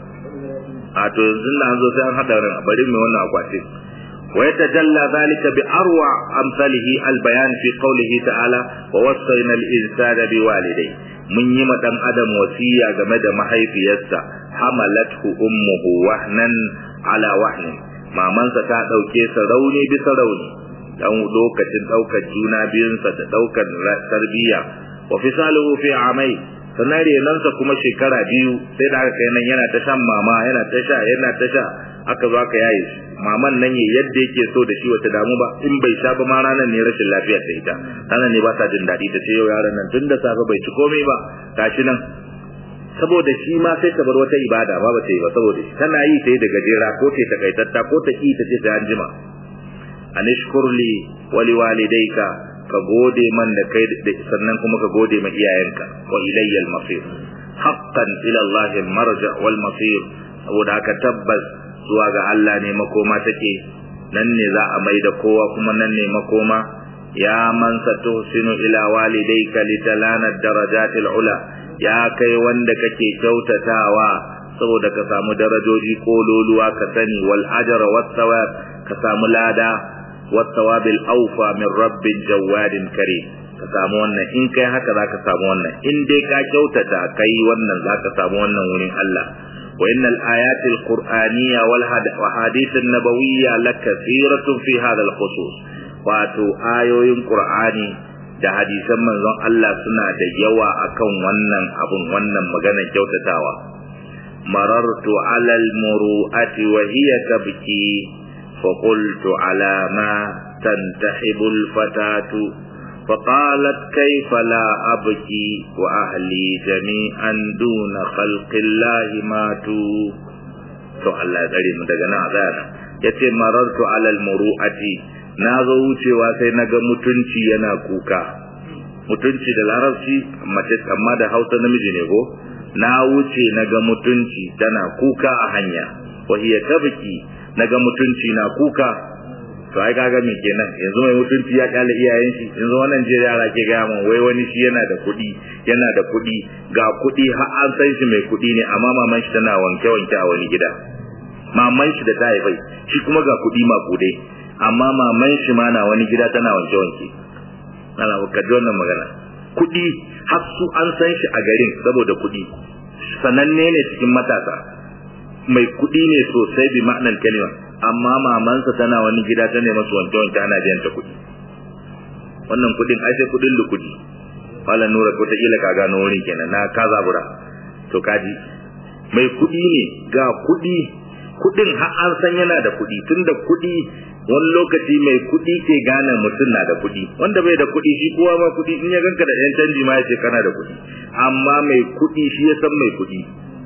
a to yanzu na an zo sai an hada ran bari mai wannan akwatin ويتجلى ذلك بأروع أمثاله البيان في قوله تعالى ووصينا الإنسان بوالديه من يما دان أدم وسيا جمد محي في يسا حملته أمه وهنا على وهن ما من ستا دوكي سروني بسروني dan lokacin daukar juna biyunsa da daukar tarbiyya wa fisaluhu fi amai sannan renansa kuma shekara biyu sai da aka kai nan yana ta shan mama yana ta sha yana ta sha aka zo aka yaye shi maman nan ya yadda yake so da shi wata damu ba in bai sha ba ma ranar ne rashin lafiya ta ita ranar ne ba ta jin daɗi ta ce yau yaron nan tun da safe bai ci komai ba gashi nan saboda shi ma sai ta bar wata ibada ba ba ta yi ba saboda shi tana yi ta yi da gajera ko ta takaitatta ko ta ki ta ce sai an jima anishkurli wali walidayka ka gode man da kai sannan kuma ka gode ma iyayenka wa ilayya al-masir haqqan ila Allah al-marja wal masir saboda haka tabbas zuwa ga Allah ne makoma take nan ne za a mai da kowa kuma nan ne makoma ya man satuhsinu ila walidayka litalana darajatil ula ya kai wanda kake kyautatawa saboda ka samu darajoji kololuwa ka sani wal ajra wat thawab ka samu lada wat thawabil awfa min rabbin jawadin karim ka samu wannan in kai haka zaka samu wannan in dai ka kyautata kai wannan zaka samu wannan wurin Allah وإن الآيات القرآنية والحديث النبوية لكثيرة في هذا الخصوص واتو آيوين قرآني da hadisan manzon Allah suna da yawa akan wannan abun wannan magana kyautatawa marartu ala almuru'ati wa hiya tabki fa qultu ala ma tantahibu alfatatu فقالت كيف لا أبكي وأهلي جميعا دون خلق الله ماتوا to Allah ya tsare mu daga nan azana yace marartu alal muru'ati na zo wucewa sai naga mutunci yana kuka mutunci da larabci mace amma da Hausa namiji ne ko na wuce naga mutunci tana kuka a hanya wa hiya tabki naga mutunci na kuka to ai kaga me kenan yanzu mai mutunci ya kyale iyayen shi yanzu wannan je yara ke ga mun wai wani shi yana da kuɗi yana da kuɗi ga kuɗi har an san shi mai kuɗi ne amma maman shi tana wanke wanke a wani gida maman shi da ta haifai shi kuma ga kuɗi makude amma maman shi ma na wani gida tana wanke wanke ana ka ji wannan magana kuɗi har su an san shi a garin saboda kuɗi sananne ne cikin matasa mai kuɗi ne sosai bi ma'anar kalima amma mamansa tana wani gida ta nema su wanke wanke ana biyan ta kuɗi wannan kuɗin ai sai kuɗin lukudi wala nura ko ta kila ka gano wurin kenan na ka zabura to kaji mai kuɗi ne ga kuɗi kuɗin har an san yana da kuɗi tunda kuɗi wani lokaci mai kuɗi ke gane mutum na da kuɗi wanda bai da kuɗi shi kowa ma kuɗi in ya ganka da ɗan canji ma ya ce kana da kuɗi amma mai kuɗi shi ya san mai kuɗi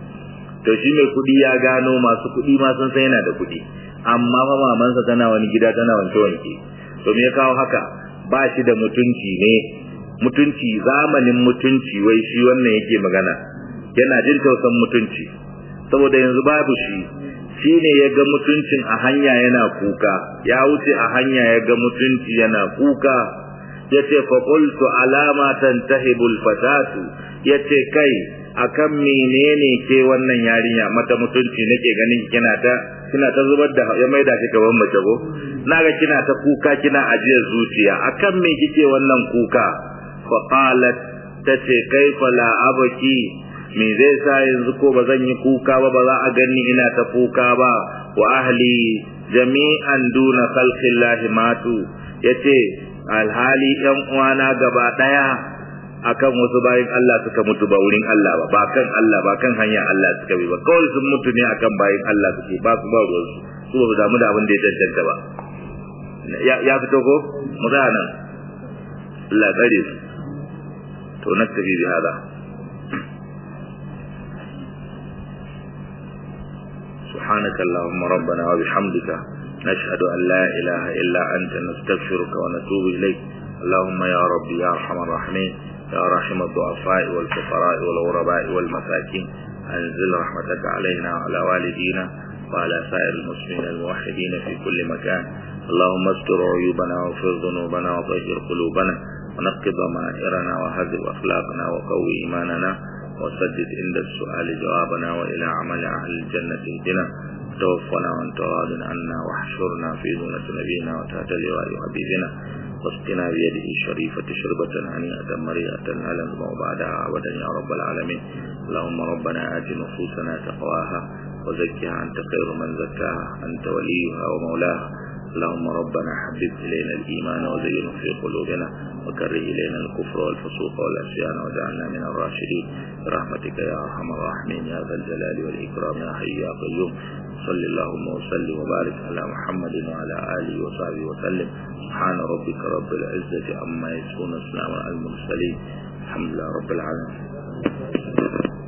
to shi mai kuɗi ya gano masu kuɗi ma sun san yana da kuɗi amma fa mamansa tana wani gida tana wanke wanke to me ya kawo haka ba shi da mutunci ne mutunci zamanin mutunci wai shi wannan yake magana yana jin tausan mutunci saboda yanzu babu shi shi ne ya ga mutuncin a hanya yana kuka ya wuce a hanya ya ga mutunci yana kuka yace fa qultu alama tantahibul fatatu yace kai akan menene ke wannan yarinya mata mutunci nake ganin kina ta kina ta zubar da ya maida ki gaban mace go naga kina ta kuka kina ajiyar zuciya akan me kike wannan kuka fa qalat tace kaifa la abaki me zai sa yanzu ko ba zan yi kuka ba ba za a ganni ina ta kuka ba wa ahli jami'an duna khalqillahi matu yace alhali yan uwana gaba daya akan wasu bayin Allah suka mutu ba wurin Allah ba ba kan Allah ba kan hanyar Allah suka bi ba kawai sun mutu ne akan bayin Allah suke ba su ba ruwan su su ba damu da abin da ya cancanta ba ya fito ko mu nan Allah tsare su to naktabi bi hada سبحانك اللهم ربنا وبحمدك نشهد أن لا إله إلا أنت نستغفرك ونتوب إليك اللهم يا ربي يا أرحم الراحمين يا رحم الضعفاء والفقراء والغرباء والمساكين أنزل رحمتك علينا وعلى والدينا وعلى سائر المسلمين الموحدين في كل مكان اللهم استر عيوبنا واغفر ذنوبنا وطهر قلوبنا ونقض ضمائرنا وهذب أخلاقنا وقوي إيماننا وسدد عند السؤال جوابنا وإلى عمل أهل الجنة اهدنا توفنا وانت راض عنا واحشرنا في دونة نبينا وتحت لواء حبيبنا واسقنا بيده الشريفة شربة هنيئة مريئة لا نزمع بعدها أبدا يا رب العالمين اللهم ربنا آت نفوسنا تقواها وزكها أنت خير من زكاها أنت وليها ومولاها اللهم ربنا حبب إلينا الإيمان وزينه في قلوبنا وكره إلينا الكفر والفسوق والعصيان واجعلنا من الراشدين برحمتك يا أرحم الراحمين يا ذا الجلال والإكرام يا حي يا قيوم صل اللهم وسلم وبارك على محمد وعلى آله وصحبه وسلم سبحان ربك رب العزة عما يصفون السلام على المرسلين الحمد لله رب العالمين